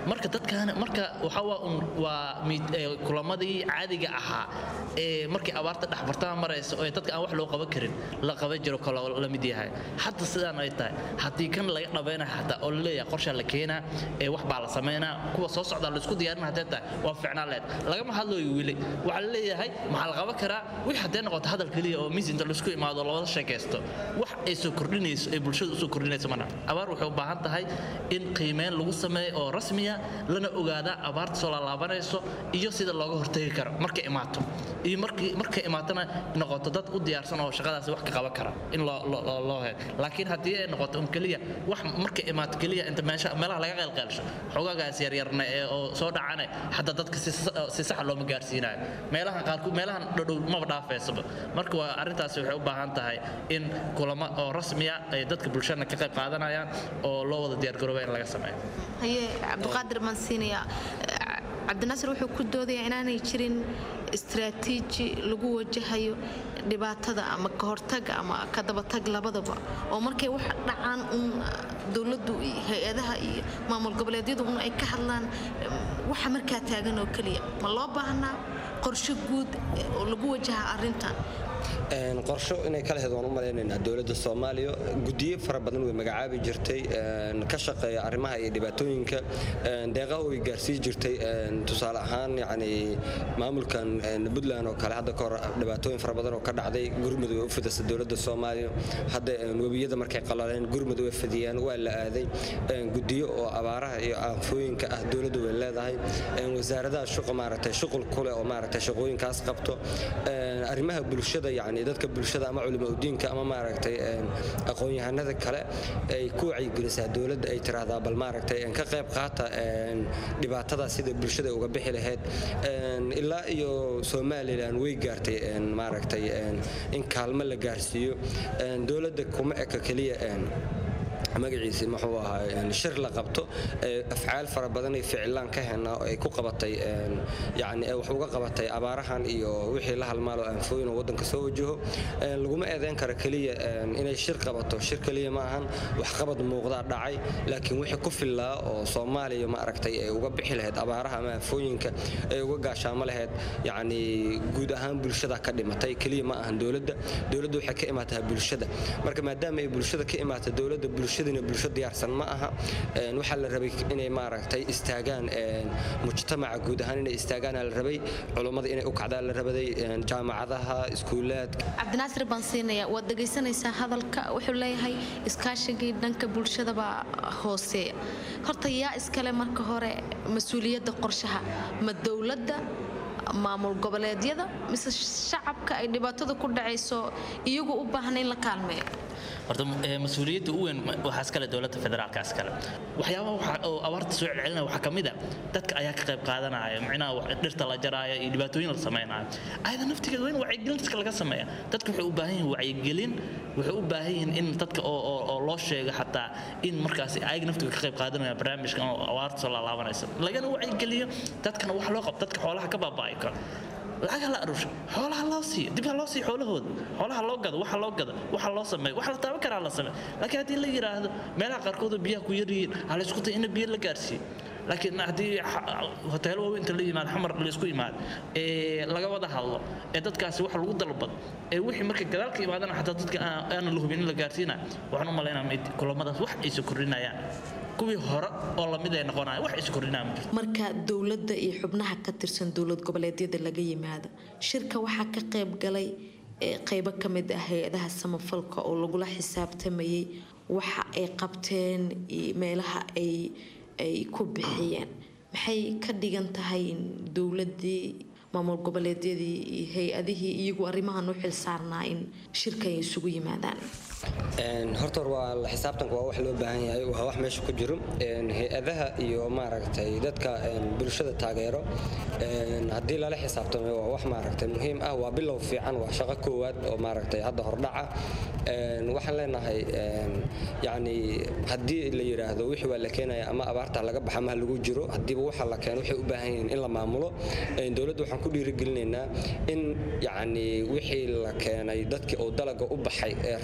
Speaker 13: marka dadkan marka waxa waa un waa mid- ee, kulamadii caadiga ahaa ee markii abaarta dhexbartama maraysa oo dadka aan wax loo qaban karin la qaban jiro kaloo la mid yahay hadda sidaan ay tahay haddii kan laga dhabayna xataa oo laleeyahay qorshaa la keenaa ee wax baa la samaynaa kuwa soo socdaa laisku diyaarin haddee tahay waa ficnaan leed lagama hadlooyo weli waxaa la leeyahay maxaa la qaban karaa wix haddee noqoto hadal keliya oo miis inta laisku imaado oo labada sheekaysto wax ay soo kordhinayso ay bulshada usoo kordhinayso mana abaar waxay u baahan tahay in qiimeyn lagu sameeyo oo rasmiya lana ogaada abaarta soo laalaabanayso iyo sida looga hortegi karo markay imaato iyo markii markay imaatona noqoto dad u diyaarsan oo shaqadaasi wax ka qaban kara in loo loo- loo loo helo laakiin haddii ay noqoto un keliya wax markay imaato keliya inta meesha meelaha laga qeylqeelsho xogaagaas yaryarna ee oo soo dhacane hadda dadka si sa- si saxa looma gaarsiinayo meelahan qaarku meelahan dhowdhow maba dhaafeysaba marka waa arrintaasi waxay u baahan tahay in kulamo oo rasmiya ay dadka bulshadana ka qayb qaadanayaan oo loo wada diyaargarooba in laga sameeyo
Speaker 15: haye cabdiqaadir baan siinayaa Eh, cabdinaasir wuxuu ku doodayaa inaanay jirin istaraatiiji lagu wajahayo dhibaatada ama ka hortag ama ka dabatag labadaba oo markay wax dhacaan un dowladdu iyo hay-adaha iyo maamul goboleedyadu un ay ka hadlaan eh, waxa markaa taagan oo keliya ma loo baahnaa qorshe guud eh, oo lagu wajaha arrintan
Speaker 14: Een, qorsho inay ka lahayd waan u malaynaynaa dowladda soomaaliya guddiyo fara badan way magacaabi jirtay een, ka shaqeeya arrimaha iyo dhibaatooyinka een, deeqa way gaarsii jirtay een, tusaale ahaan yacni maamulkan een, puntland oo kale hadda kahor dhibaatooyin fara badan oo ka dhacday gurmud way u fidisay dowladda soomaaliya hadda een, webiyada markay qalaleen gurmud way fidiyaan waa la aaday een, guddiyo oo abaaraha iyo aafooyinka ah dowladdu way leedahay een, wasaaradaha shuqa maaragtay shuqul kule oo maaragtay shaqooyinkaas qabto een, arrimaha bulshada yacni dadka bulshada ama culimo udiinka ama maaragtay een, aqoon-yahanada kale ay ku wacyigelisaa dowladda ay tiraahdaa bal maaragtay een, ka qayb qaata een, dhibaatada sida bulshada uga bixi lahayd een, ilaa iyo somalilan way gaartay een, maaragtay een, in kaalmo la gaarsiiyo een, dowladda kuma eka keliya een, magaciisi muxuu ahaa een, shir la qabto ee afcaal fara badan ay ficilaan ka hena oo ay ku qabatay een, yacni ee wax uga qabatay abaarahan iyo wixii la halmaalo aanfooyin oo waddanka soo wajaho Een, laguma eedeyn karo keliya een, inay shir qabato shir keliya ma ahan waxqabad muuqdaa dhacay laakiin wixii ku fillaa oo soomaaliya ma aragtay ay uga bixi lahayd abaaraha ama aanfooyinka ay uga gaashaamo lahayd yacni guud ahaan bulshada ka dhimatay keliya ma ahan dowladda dowladda waxay ka imaataa bulshada marka maadaama ay bulshada ka imaata dowladda bulshadina bulsho diyaarsan ma aha een, waxaa la rabay inay maaragtay istaagaan een, mujtamaca guud ahaan inay istaagaan la rabay culummada inay u kacdaan la rabaday een, jaamacadaha iskuulaadka
Speaker 15: cabdinaasir baan siinayaa waad dhegaysanaysaa hadalka wuxuu leeyahay iskaashigii dhanka bulshadabaa hooseeya horta yaa iskale marka hore mas-uuliyadda qorshaha ma dowladda maamul goboleedyada mise shacabka ay dhibaatada ku dhacayso iyagu u baahan in la kaalmeeyo
Speaker 13: horta eh, mas-uuliyadda u weyn waxaa iskale dowladda federaalka iskale waxyaabaha waxa- oo abaarta soo celcelinaya waxaa ka mid a dadka ayaa ka qayb qaadanaya micnaha wax- dhirta la jaraayo iyo dhibaatooyin la samaynayo ayada naftigeeda waa in wacyigelin dadka laga sameeya dadka waxay u baahan yihiin wacyigelin waxay u baahan yihiin in dadka oo oo- oo loo sheego xataa in markaasi ayaga naftiga ka qayb qaadanaya barnaamijkan oo abaarta soo laalaabanaysa lagana wacyigeliyo dadkana wax loo qabto dadka xoolaha ka baabaa'i karo lacag ha la arusho xoolaha loo siiyo dib ha loo siiyo xoolahooda xoolaha loo gado waxa loo gado waxa loo sameeyo waxa la taaban karaa la sameeyo laakiin haddii la yidhaahdo meelaha qaarkood oo biyaha ku yar yihiin ha la isku tayo in biyo la gaarsiiyo laakiin haddii xa- hoteelo waaweyn inta la yimaado xamar la isku yimaado ee laga wada hadlo ee dadkaasi wax lagu dalbado ee wixii marka gadaal ka imaadana xataa dadka aan- aanan la hubin in la gaarsiinayo waxaan u malaynaa mid kulamadaas wax aysa kordhinayaan kuwii hore oo lamid ay noqonayaan wax aysa kordhinayaan ma jirto
Speaker 12: marka dowladda iyo xubnaha ka tirsan dowlad goboleedyada laga yimaado shirka waxaa ka qayb galay ee qaybo ka mid ah hay-adaha samafalka oo lagula xisaabtamayay waxa ay qabteen iyo meelaha ay ay ku bixiyeen maxay ka dhigan tahay in dowladii maamul goboleedyadii iyo hay-adihii iyagu arrimahan u xilsaarnaa in shirka ay isugu yimaadaan
Speaker 14: Een, horta hore waa la xisaabtanka waa wax loo baahan yahay waa wax meesha ku jiro Een, hay-adaha iyo maaragtay dadka een, bulshada taageero een, haddii lala xisaabtamo waa wax maaragtay muhiim ah waa bilow fiican waa shaqo koowaad oo maaragtay hadda hordhaca Een, waxaan leenahay een, yacni haddii la yidhaahdo wixii waa la keenaya ama abaarta laga baxa ma lagu jiro haddiiba waxa la keeno waxay u baahan yihiin in la maamulo Een, dowladda waxaan ku dhiirigelinaynaa in yacni wixii la keenay dadkii oo dalaga u baxay ee roobka helay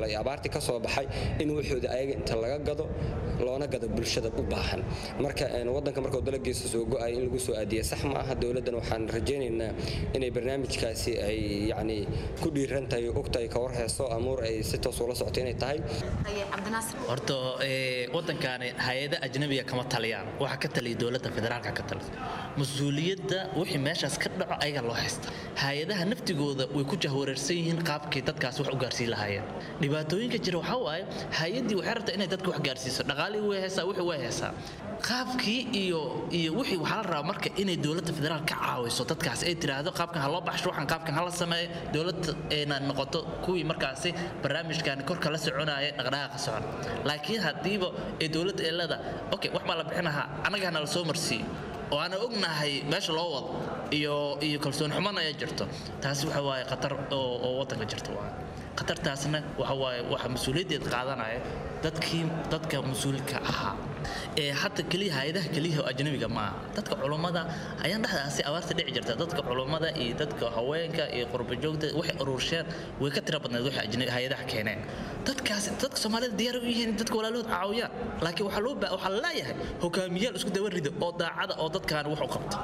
Speaker 14: galay abaartii ka soo baxay in waxooda ayaga inta laga gado loona gado bulshada u baahan marka wadanka markuu dalagiisa soo go-ay in lagu soo aadiya sax ma aha dowladdan waxaan rajaynaynaa inay barnaamijkaasi ay yacni ku dhiiran tahay ogtahay ka warheyso amuur ay si toos ula socoto inay tahay
Speaker 13: horta wadankaani hay-ada ajnabiga kama taliyaan waxaa ka taliya dowladda federaalka ka talisa mas-uuliyadda wixii meeshaas ka dhaco ayaga loo haysta hay-adaha naftigooda way ku jahwareersan yihiin qaabkii dadkaas wax u gaarsiin lahaayeen dhibaatooyinka jira waxaa waaye hay-addii waxay rabtaa inay dadka wax gaarsiiso dhaqaalihii way haysaa wixii way haysaa qaabkii iyo iyo wixii waxaa la rabaa marka inay dowladda federaal ka caawiso dadkaas ay tiraahdo qaabkan ha loo baxsho waxaan qaabkan hala sameeyo dowladda ayna noqoto kuwii markaasi barnaamijkan korka la soconaya dhaqdhaqaaqa socon laakiin haddiiba ee dowladda ee leeda okay wax baa la bixinahaa annagana la soo marsiiyo oo aanan ognahay meesha loo wado iyo iyo kalsooni xumana ay jirto taasi waxa waaye khatar oo oo waddanka jirta waa khatartaasna waxa waaye waxa mas-uuliyaddeed qaadanaya dadkii dadka mas-uulka ahaa ee hadda keliya hay-adaha keliya oo ajnabiga ma aha dadka culummada ayaan dhexdaasi abaarta dhici jirta dadka culummada iyo dadka haweenka iyo qurbajoogta waxay urursheen way ka tira badneed waxay ajnabi hay-adaha keeneen dadkaasi dadka soomaalida diyaar u yihiin dadka walaalahood caawiyaan laakiin waxaa loo baa waxaa leeyahay hogaamiyaal isku daba rido oo daacada oo dadkaan wax u qabta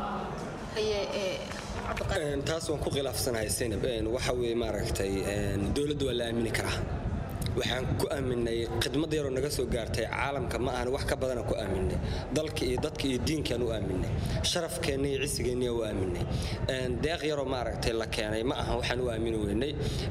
Speaker 14: taas waan ku khilaafsanahay senab waxa weye maaragtay dowladda waa la aamini karaa waxaan ku aaminay khidmad yaroo naga soo gaartay caalamka ma ahan wax ka badana ku aaminay dalka iyo dadka iyo diinkaan u aaminay sharafkeenna iyo cisigeenniya u aaminay deeq yaroo maaragtay la keenay ma ahan waxaan u aamini weynay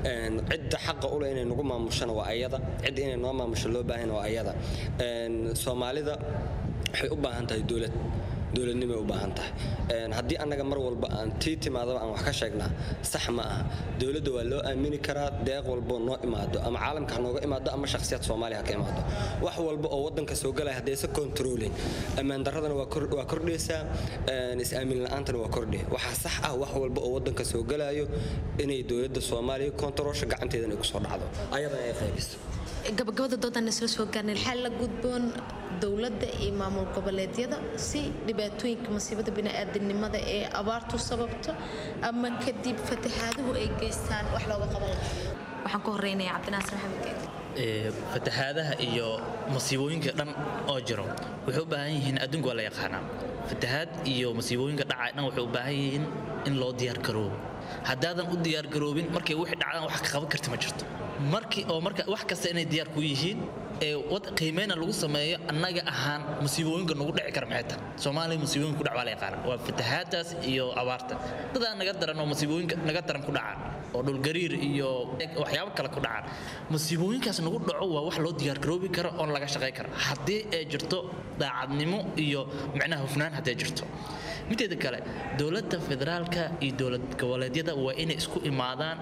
Speaker 14: cidda xaqa ule inay nagu maamushana waa ayada cidda inay noo maamusho loo baahana waa ayada soomaalida waxay u baahan tahay dowlad dowladnimay u baahan tahay haddii annaga mar walba aan tii timaadaba aan wax ka sheegnaa sax ma aha dowladda waa loo aamini karaa deeq walbo noo imaado ama caalamka ha nooga imaado ama shakhsiyaad soomaaliya ha ka imaado wax walba oo waddanka soo galaya haddaysa kontroolin ammaan darradana waa kordhaysaa is-aamin la-aantana waa kordhaya waxaa sax ah wax walba oo waddanka soo galayo inay dowladda soomaaliya kontaroosha gacanteedana ay kusoo dhacdo ayadana ay qaybiso
Speaker 15: gabagabada doodan isla soo gaarnay waxaa la gudboon dowladda iyo maamul goboleedyada si dhibaatooyinka masiibada bini'aadanimada ee abaartu sababto ama kadib fataxaaduhu ay geystaan wax looga qaban waxaan ku horeynayaa cabdinaasir maxamed geed
Speaker 13: fataxaadaha iyo masiibooyinka dhan oo jiro waxay u baahan yihiin adduunku waa la yaqaanaa fataxaad iyo masiibooyinka dhacay dhan waxay u baahan yihiin in loo diyaar garoobo haddaadan u diyaar garoobin markay wixii dhacdaan wax ka qaban karti ma jirto markii oo marka wax kasta inay diyaar ku yihiin ee wad qiimeyna lagu sameeyo annaga ahaan masiibooyinka nagu dhici kara maxay tahay soomaaliya masiibooyinka ku dhac waa la yaqaana waa fatahaadaas iyo abaarta dadaa naga daran oo masiibooyinka naga daran ku dhacaan oo dhulgariir iyo waxyaabo kale ku dhacaan masiibooyinkaas nagu dhaco waa wax loo diyaar garoobi karo oon laga shaqay kara haddii ay jirto daacadnimo iyo micnaha hufnaan hadday jirto mideeda kale dowladda federaalka iyo dowlad goboleedyada waa inay isku imaadaan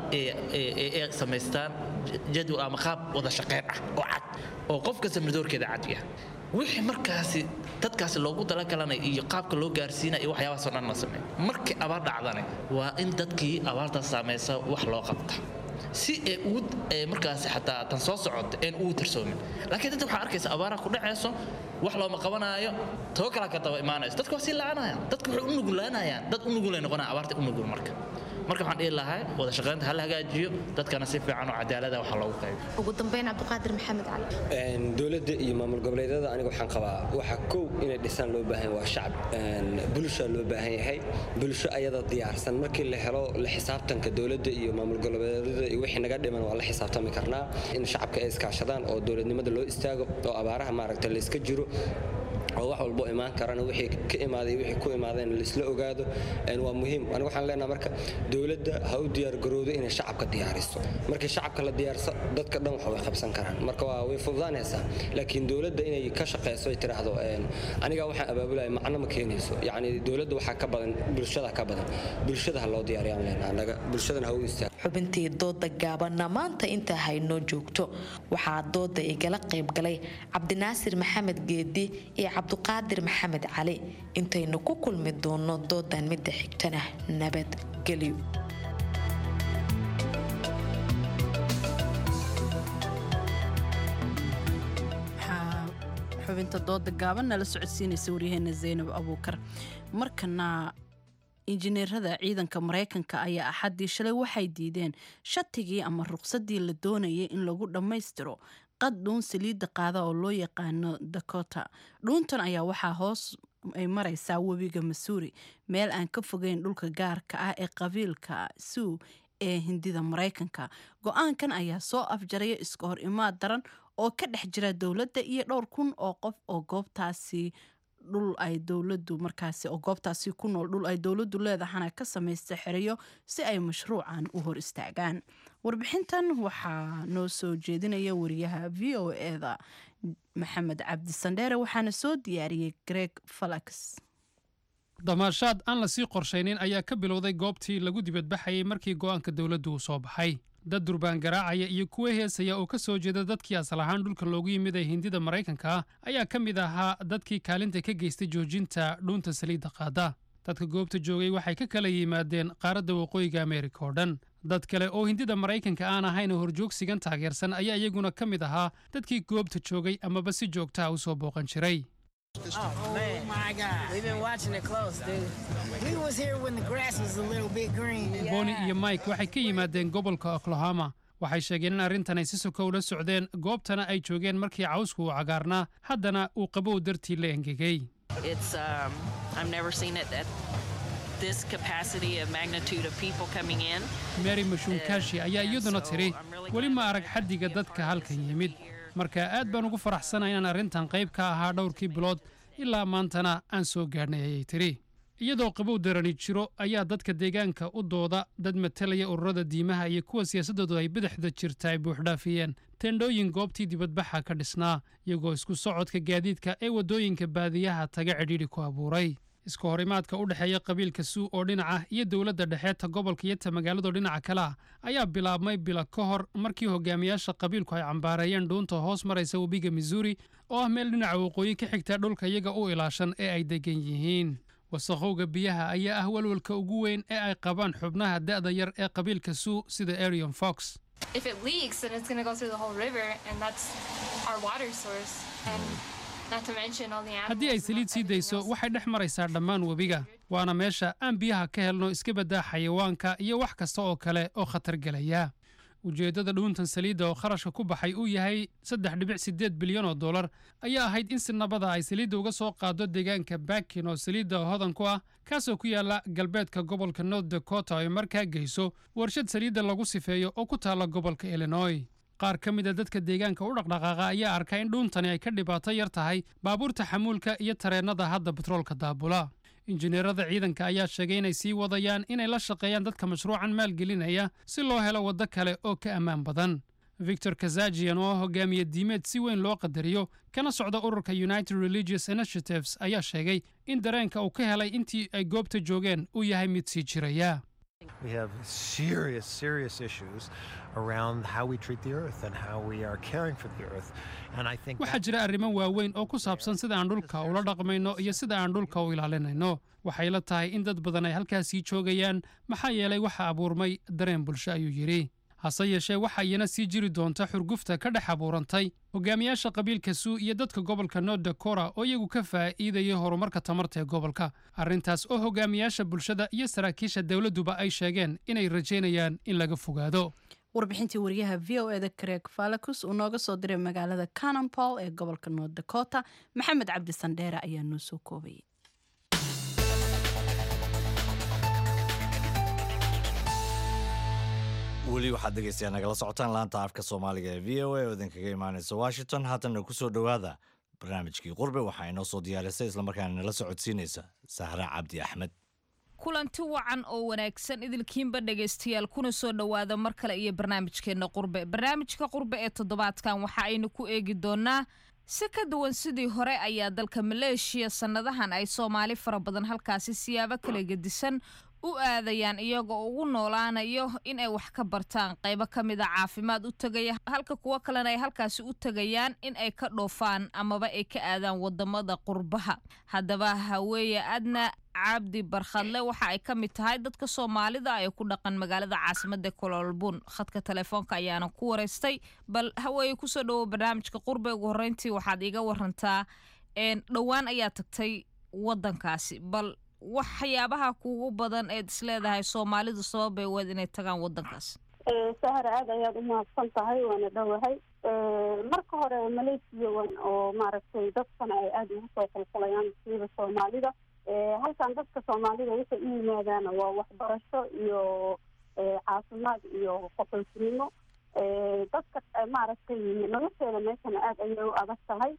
Speaker 13: ee samaystaan jadwal ama qaab wada shaqeyn ah oo cad oo qof kasta midoorkeeda cad yahay wixii markaasi dadkaasi loogu talagalana iyo qaabka loo gaarsiinaya iyo waxyaabahaasoo dhan la sameeyo markii abaar dhacdane waa in dadkii abaartaas saamaysa wax loo qabta si ay ugu markaasi xataa tan soo socota een ugu tarsoomin laakiin dadka waxaa arkaysa abaaraha ku dhacayso wax looma qabanaayo too kala ka daba imaanayso dadka waa sii la'aanayaan dadka waxay u nugulaanayaan dad u nugulay noqonaya abaarta u nugul marka marka waxaan dhihi lahaa wada shaqaynta ha la hagaajiyo dadkana si fiican oo cadaalada waxa loogu qaybiyo
Speaker 15: ugu dambeyn cabdiqaadir maxamed cali
Speaker 14: dowladda iyo maamul goboleedyada aniga waxaan qabaa waxa kow inay dhisaan loo baahan waa shacab bulsha loo baahan yahay bulsho ayada diyaarsan markii la helo la xisaabtanka dowladda iyo maamul goboleedyada iyo wixii naga dhiman waa la xisaabtami karnaa in shacabka ay iskaashadaan oo dowladnimada loo istaago oo abaaraha maaragta la iska jiro oo wax walbo imaan karana wixii ka imaaday wixii ku imaadeen laisla ogaado waa muhiim aniga waxaan leenahay marka dowladda ha u diyaargarowdo inay shacabka diyaariso markii shacabka la diyaarso dadka dhan wax way qabsan karaan marka waa way fududaanaysaa laakiin dowladda inay ka shaqeyso ay tiraahdo aniga waxaan abaabulaya macno ma keenayso yacni dowladda waxaa ka badan bulshada ka badan bulshada ha loo diyaariyaan leenahay anaga bulshadana ha u istaago
Speaker 12: xubintii dooda gaabanna maanta intaa haynoo joogto waxaa dooda igala qayb galay cabdinaasir maxamed geedi iyo cabdiqaadir maxamed cali intaynu ku kulmi doono doodan midda xigtana nabadgelyo
Speaker 1: xubinta dooda gaaban nala socodsiinaysa waryaheena zaynab abuukar markana injineerada ciidanka maraykanka ayaa axaddii shalay waxay diideen shatigii ama ruqsadii la doonayay in lagu dhammaystiro qad dhuun saliidda qaada oo loo yaqaano dakota dhuuntan ayaa waxaa hoos ay maraysaa webiga masuuri meel aan ka fogeyn dhulka gaarka ah ee qabiilka suu ee hindida maraykanka go-aankan ayaa soo afjaraya iska hor imaad daran oo ka dhex jira dowladda iyo dhowr kun oo qof oo goobtaasi dhul ay dowladu markaasi oo goobtaasi ku nool dhul ay dowladdu leedahana ka samaysta xerayo si ay mashruucan u hor istaagaan warbixintan waxaa noo soo jeedinaya wariyaha v o eda maxamed cabdi sandheere waxaana soo diyaariyey greg falax
Speaker 16: damaashaad aan lasii qorshaynin ayaa ka bilowday goobtii lagu dibadbaxayay markii go'aanka dowladdu uu soo baxay dad durbaan garaacaya iyo kuwa heesaya oo ka soo jeeda dadkii asal ahaan dhulka loogu yimid ee hindida maraykanka ah ayaa ka mid ahaa dadkii kaalinta ka geystay joojinta dhuunta saliidda qaada dadka goobta joogay waxay ka kala yimaadeen qaaradda waqooyiga ameerika oo dhan dad kale oo hindida maraykanka aan ahayn horjoogsigan taageersan ayaa iyaguna ka mid ahaa dadkii goobta joogay amaba si joogtaha u soo booqan jiray
Speaker 17: Oh, my God. We've been watching it close, dude. We was here when the grass was a little bit green.
Speaker 16: boni iyo mike waxay ka yimaadeen gobolka oklahoma waxay sheegeen in arrintan ay si soka ula socdeen goobtana ay joogeen markii cawsku uu cagaarnaa haddana uu qabow dartii la engegay
Speaker 18: It's um, I've never seen it at this capacity of magnitude of people coming in.
Speaker 16: mary mashuunkashi ayaa iyaduna tidhi weli ma arag xaddiga dadka halkan yimid marka aad baan ugu faraxsanahay inaan arrintan qayb ka ahaa dhowrkii bilood ilaa maantana aan soo gaadhnay ayay tidhi iyadoo qabow darani jiro ayaa dadka deegaanka u dooda dad matalaya ururada diimaha iyo kuwa siyaasaddoodu ay badaxda jirta ay buuxdhaafiyeen teendhooyin goobtii dibadbaxa ka dhisnaa iyagoo isku socodka gaadiidka ee waddooyinka baadiyaha taga cidhiidhi ku abuuray iska horimaadka u dhexeeya qabiilka suu oo dhinaca iyo dowladda dhexeeta gobolka iyo ta magaaladoo dhinaca kale ah ayaa bilaabmay bila ka hor markii hogaamiyaasha qabiilku ay cambaareeyeen dhuunta hoos maraysa webiga missouri oo ah meel dhinaca waqooyi ka xigta dhulka iyaga u ilaashan ee ay degan yihiin wasakhowga biyaha ayaa ah walwalka ugu weyn ee ay qabaan xubnaha da'da yar ee qabiilka suu sida arion fox
Speaker 19: If it leaks, then it's going to go through the whole river, and that's our water source. And not to mention all the animals.
Speaker 16: haddii ay saliid sii dayso waxay dhex maraysaa dhammaan webiga waana meesha aan biyaha ka helno iska baddaa xayawaanka iyo wax kasta oo kale oo khatar gelaya ujeeddada dhuuntan saliidda oo kharashka ku baxay uu yahay saddex dhibic siddeed bilyan oo dollar ayaa ahayd in si nabada ay saliidda uga soo qaado deegaanka bakin oo saliidda hodan ku ah kaasoo ku yaala galbeedka gobolka north dakota ay markaa geyso warshad saliidda lagu sifeeyo oo ku taalla gobolka illinois qaar ka mid a dadka deegaanka u dhaqdhaqaaqa ayaa arka in dhuuntani ay ka dhibaato yar tahay baabuurta xamuulka iyo tareennada hadda batroolka daabula injineerada ciidanka ayaa sheegay inay sii wadayaan inay la shaqeeyaan dadka mashruucan maalgelinaya si loo helo waddo kale oo ka ammaan badan victor kazajian oo hogaamiye diimeed si weyn loo qadariyo kana socda ururka united religious initiatives ayaa sheegay in dareenka uu ka helay intii ay goobta joogeen uu yahay mid sii jiraya
Speaker 20: We have serious, serious issues around how we treat the earth and how we are caring for the earth. And I think
Speaker 16: waxaa jira arrimo waaweyn oo ku saabsan sida aan dhulka ula dhaqmayno iyo sida aan dhulka u ilaalinayno waxay la tahay in dad badan ay halkaasii joogayaan maxaa yeelay waxa abuurmay dareen bulsho ayuu yidhi hase yeeshee waxa iyana sii jiri doonta xurgufta ka dhex abuurantay hogaamiyaasha qabiilka suu iyo dadka gobolka north dakora oo iyagu ka faa'iidaya horumarka tamarta ee gobolka arrintaas oo hogaamiyaasha bulshada iyo saraakiisha dowladduba ay sheegeen inay rajaynayaan in laga fogaado
Speaker 1: warbixintii wariyaha v o eda craig falacus uu nooga soo diray magaalada canonpol ee gobolka north dakota maxamed cabdi sandheere ayaa noo soo koobayay
Speaker 2: weli waxaad dhegeystayaa nagala socotaan laanta afka soomaaliga ee v o a oo idinkaga imaanaysa washington haatanna ku soo dhowaada barnaamijkii qurbe waxaa inoo soo diyaarisay islamarkaana nala socodsiinaysa sahra cabdi axmed
Speaker 21: kulanti wacan oo wanaagsan idilkiinba dhegaystayaal kuna soo dhowaada mar kale iyo barnaamijkeenna qurbe barnaamijka qurbe ee toddobaadkan waxa aynu ku eegi doonaa si ka duwan sidii hore ayaa dalka maleeshiya sannadahan ay soomaali fara badan halkaasi siyaabo kala gedisan u aadayaan iyagoo ugu noolaanayo in ay wax ka bartaan qaybo ka mid a caafimaad u tegaya halka kuwo kalena ay halkaasi u tegayaan in ay ka dhoofaan amaba ay ka aadaan wadamada qurbaha haddaba haweeye adna cabdi barkhadle waxa ay ka mid tahay dadka soomaalida ee ku dhaqan magaalada caasimada kololbun khadka telefoonka ayaana ku wareystay bal haweeye kusoo dhowo barnaamijka qurbe ugu horreyntii waxaad iiga warantaa dhowaan ayaa tagtay wadankaasi bal waxyaabaha kugu badan eed isleedahay soomaalidu sababay weed inay tagaan wadankaas
Speaker 6: sahara aad ayaad u mahadsan tahay waana dhowahay marka hore malaysia oo maaragtay dadkana ay aada ugu soo qulqulayaan siiba soomaalida halkan dadka soomaalida waxay u yimaadaan waa waxbarasho iyo caafimaad iyo qaxootinimo dadka maaragtay nolosheeda meeshana aada ayay u adag tahay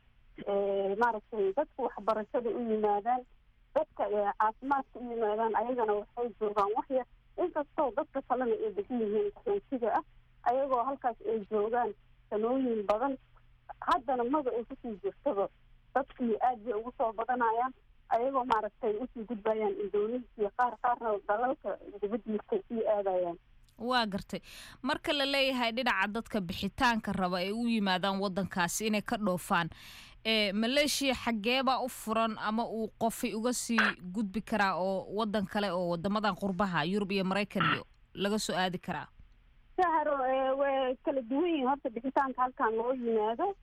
Speaker 6: maaragtay dadka waxbarashada u yimaadaan dadka caafimaadka u yimaadaan ayagana waxay joogaan waxyar inkastoo dadka kalena ay degan yihiin qaxootiga ah ayagoo halkaas ay joogaan sanooyin badan haddana maba ay kusii jirtaba dadkii aad bay ugu soo badanayaan ayagoo maaragtay usii gudbayaan indonesia qaar qaarna dalalka dibadiisa sii aadayaan
Speaker 21: waa gartay marka la leeyahay dhinaca dadka bixitaanka raba ay u yimaadaan wadankaasi inay ka dhoofaan ee maleeshiya xaggeebaa u furan ama uu qofay uga sii gudbi karaa oo wadan kale oo wadamadan qurbaha yurub iyo maraykan iyo laga soo aadi karaa
Speaker 6: saharo way kala duwan yihiin horta bixitaanka halkan loo yimaado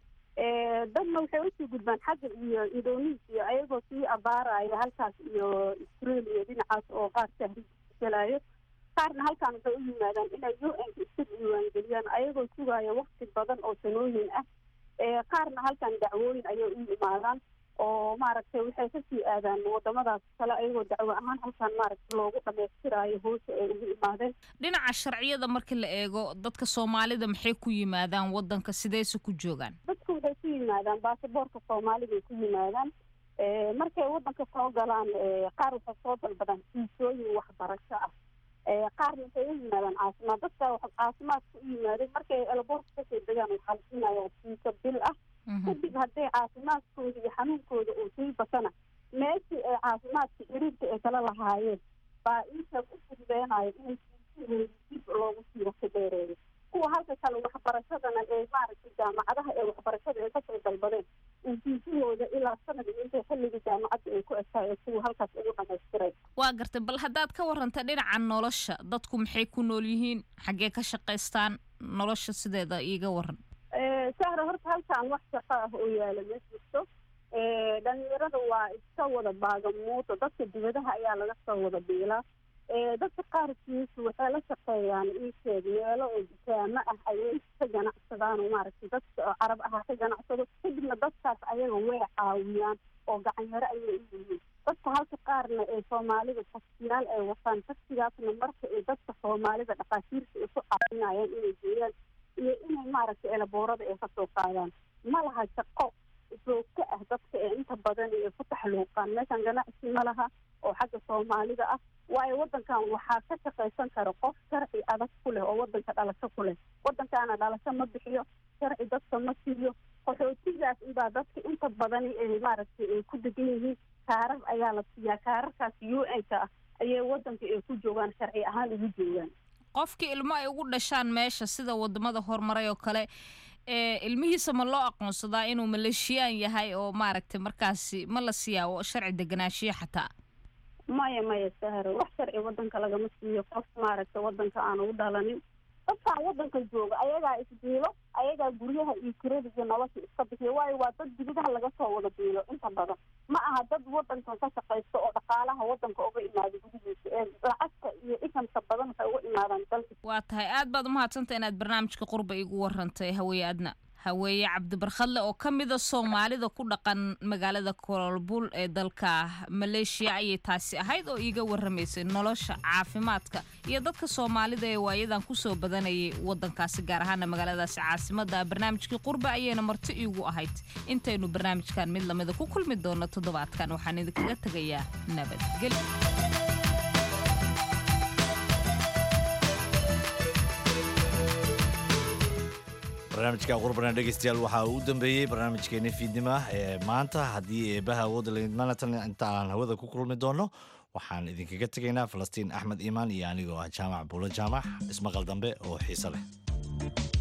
Speaker 6: dadna waxay usii gudbaan xagga iyo indonesia ayagoo sii abaaraya halkaas iyo australia dhinacaas oo qaar tahriigalayo qaarna halkan waxay u yimaadaan inay u n iska diiwaangeliyaan ayagoo sugaya wakti badan oo sanooyin ah qaarna halkan dacwooyin ayay u yimaadaan oo maaragtay waxay kasii aadaan wadamadaas kale ayagoo dacwo ahaan halkan maaragtay loogu dhamaystiraayo hoose ay ugu imaadeen
Speaker 21: dhinaca sharciyada marka la eego dadka soomaalida maxay ku yimaadaan wadanka sideyse ku joogaan
Speaker 6: dadku waxay ku yimaadaan baasaboorka soomaaliday ku yimaadaan markay wadanka soo galaan qaar waxay soo dalbadaan fiisooyin waxbarasho ah qaarna waxay u yimaadaan caafimaad dadka caafimaadka u yimaadeen markay elboorka kasoo degaan waxaa la siinaya fiiso bil ah kadib hadday caafimaadkooda iyo xanuunkooda uu sii batana meeshii ay caafimaadka xiriirka ay kala lahaayeen baa inta u fududeenayo inay fiisahooda dib loogu sii waqti dheereeyo kuwa halka kale waxbarashadana ee maaragtay jaamacadaha ee waxbarashada ay kasoo dalbadeen fiisahooda ilaa sanad iyo intay xilligii jaamacadda ay ku egtahay kuwa halkaas ugu dhamaystiray
Speaker 21: waa gartay bal haddaad ka waranta dhinaca nolosha dadku maxay ku nool yihiin xaggee ka shaqaystaan nolosha sideeda iiga waran
Speaker 6: sahra horta halkan wax shaqo ah oo yaala ma jirto dhalinyarada waa iska wada baagamuudo dadka dibadaha ayaa laga soo wada biilaa dadka qaarkiisu waxay la shaqeeyaan iisheeg meelo oo dukaamo ah ayay ka ganacsadaan oo maaragtay dadka oo carab aha ka ganacsado kadibna dadkaas ayaga way caawiyaan oo gacanyaro ayay u yihiin dadka halka qaarna ee soomaalida taksiyaal ay wataan taksigaasna marka ay dadka soomaalida dhaqaatiirta ay ku caawinayaan inay geeyaan iyo inay maaragtay elaboorada ay kasoo qaadaan ma laha shaqo joogto ah dadka ee inta badan ay ku taxluuqaan meeshan ganacsi ma laha oo xagga soomaalida ah waayo wadankan waxaa ka shaqaysan kara qof sharci adag ku leh oo wadanka dhalasho ku leh wadankaana dhalasho ma bixiyo sharci dadka ma siiyo qaxootigaas inbaa dadka inta badani ay maaragtay ay ku degan yihiin kaarar ayaa la siiyaa kaararkaas u n ka ah ayay wadanka ay ku joogaan sharci ahaan ugu joogaan
Speaker 21: qofkii ilmo ay ugu dhashaan meesha sida wadamada horumaray oo kale ee ilmihiisa ma loo aqoonsadaa inuu maleeshiyaan yahay oo maaragtay markaasi ma la siiyaa sharci deganaashiya xataa
Speaker 6: maya maya sahro wax sharci wadanka lagama siiyo qof maaragtay wadanka aan ugu dhalanin dadkaan wadanka jooga ayagaa isbiilo ayagaa guryaha iyo kirada iyo nolosha iska bixiya waayo waa dad dibadaha laga soo wada biilo inta badan ma aha dad wadankan ka shaqaysta oo dhaqaalaha wadanka uga imaada gudihiisa ee lacagta iyo ikamka badan waxay uga imaadaan dalka
Speaker 21: waa tahay aad baad umahadsantaha inaad barnaamijka qurba igu warantay haweeye adna haweeye cabdibarkhadle oo ka mida soomaalida ku dhaqan magaalada koolbul ee dalka maleeshiya ayay taasi ahayd oo iiga warramaysay nolosha caafimaadka iyo dadka soomaalida ee waayadan kusoo badanayay wadankaasi gaar ahaana magaaladaasi caasimada barnaamijkii qurba ayayna marti iigu ahayd intaynu barnaamijkan mid lamida ku kulmi doono toddobaadkan waxaan idinkaga tegayaa nabadgelyo
Speaker 2: barnaamijka qurbana dhegeystayaal waxaa uu dambeeyey barnaamijkeeni fiidnima ee maanta haddii eebaha awoodda laidmanatan inta aan hawada ku kulmi doono waxaan idinkaga tegaynaa falastiin axmed iimaan iyo anigoo ah jaamac buulo jaamac ismaqal dambe oo xiise leh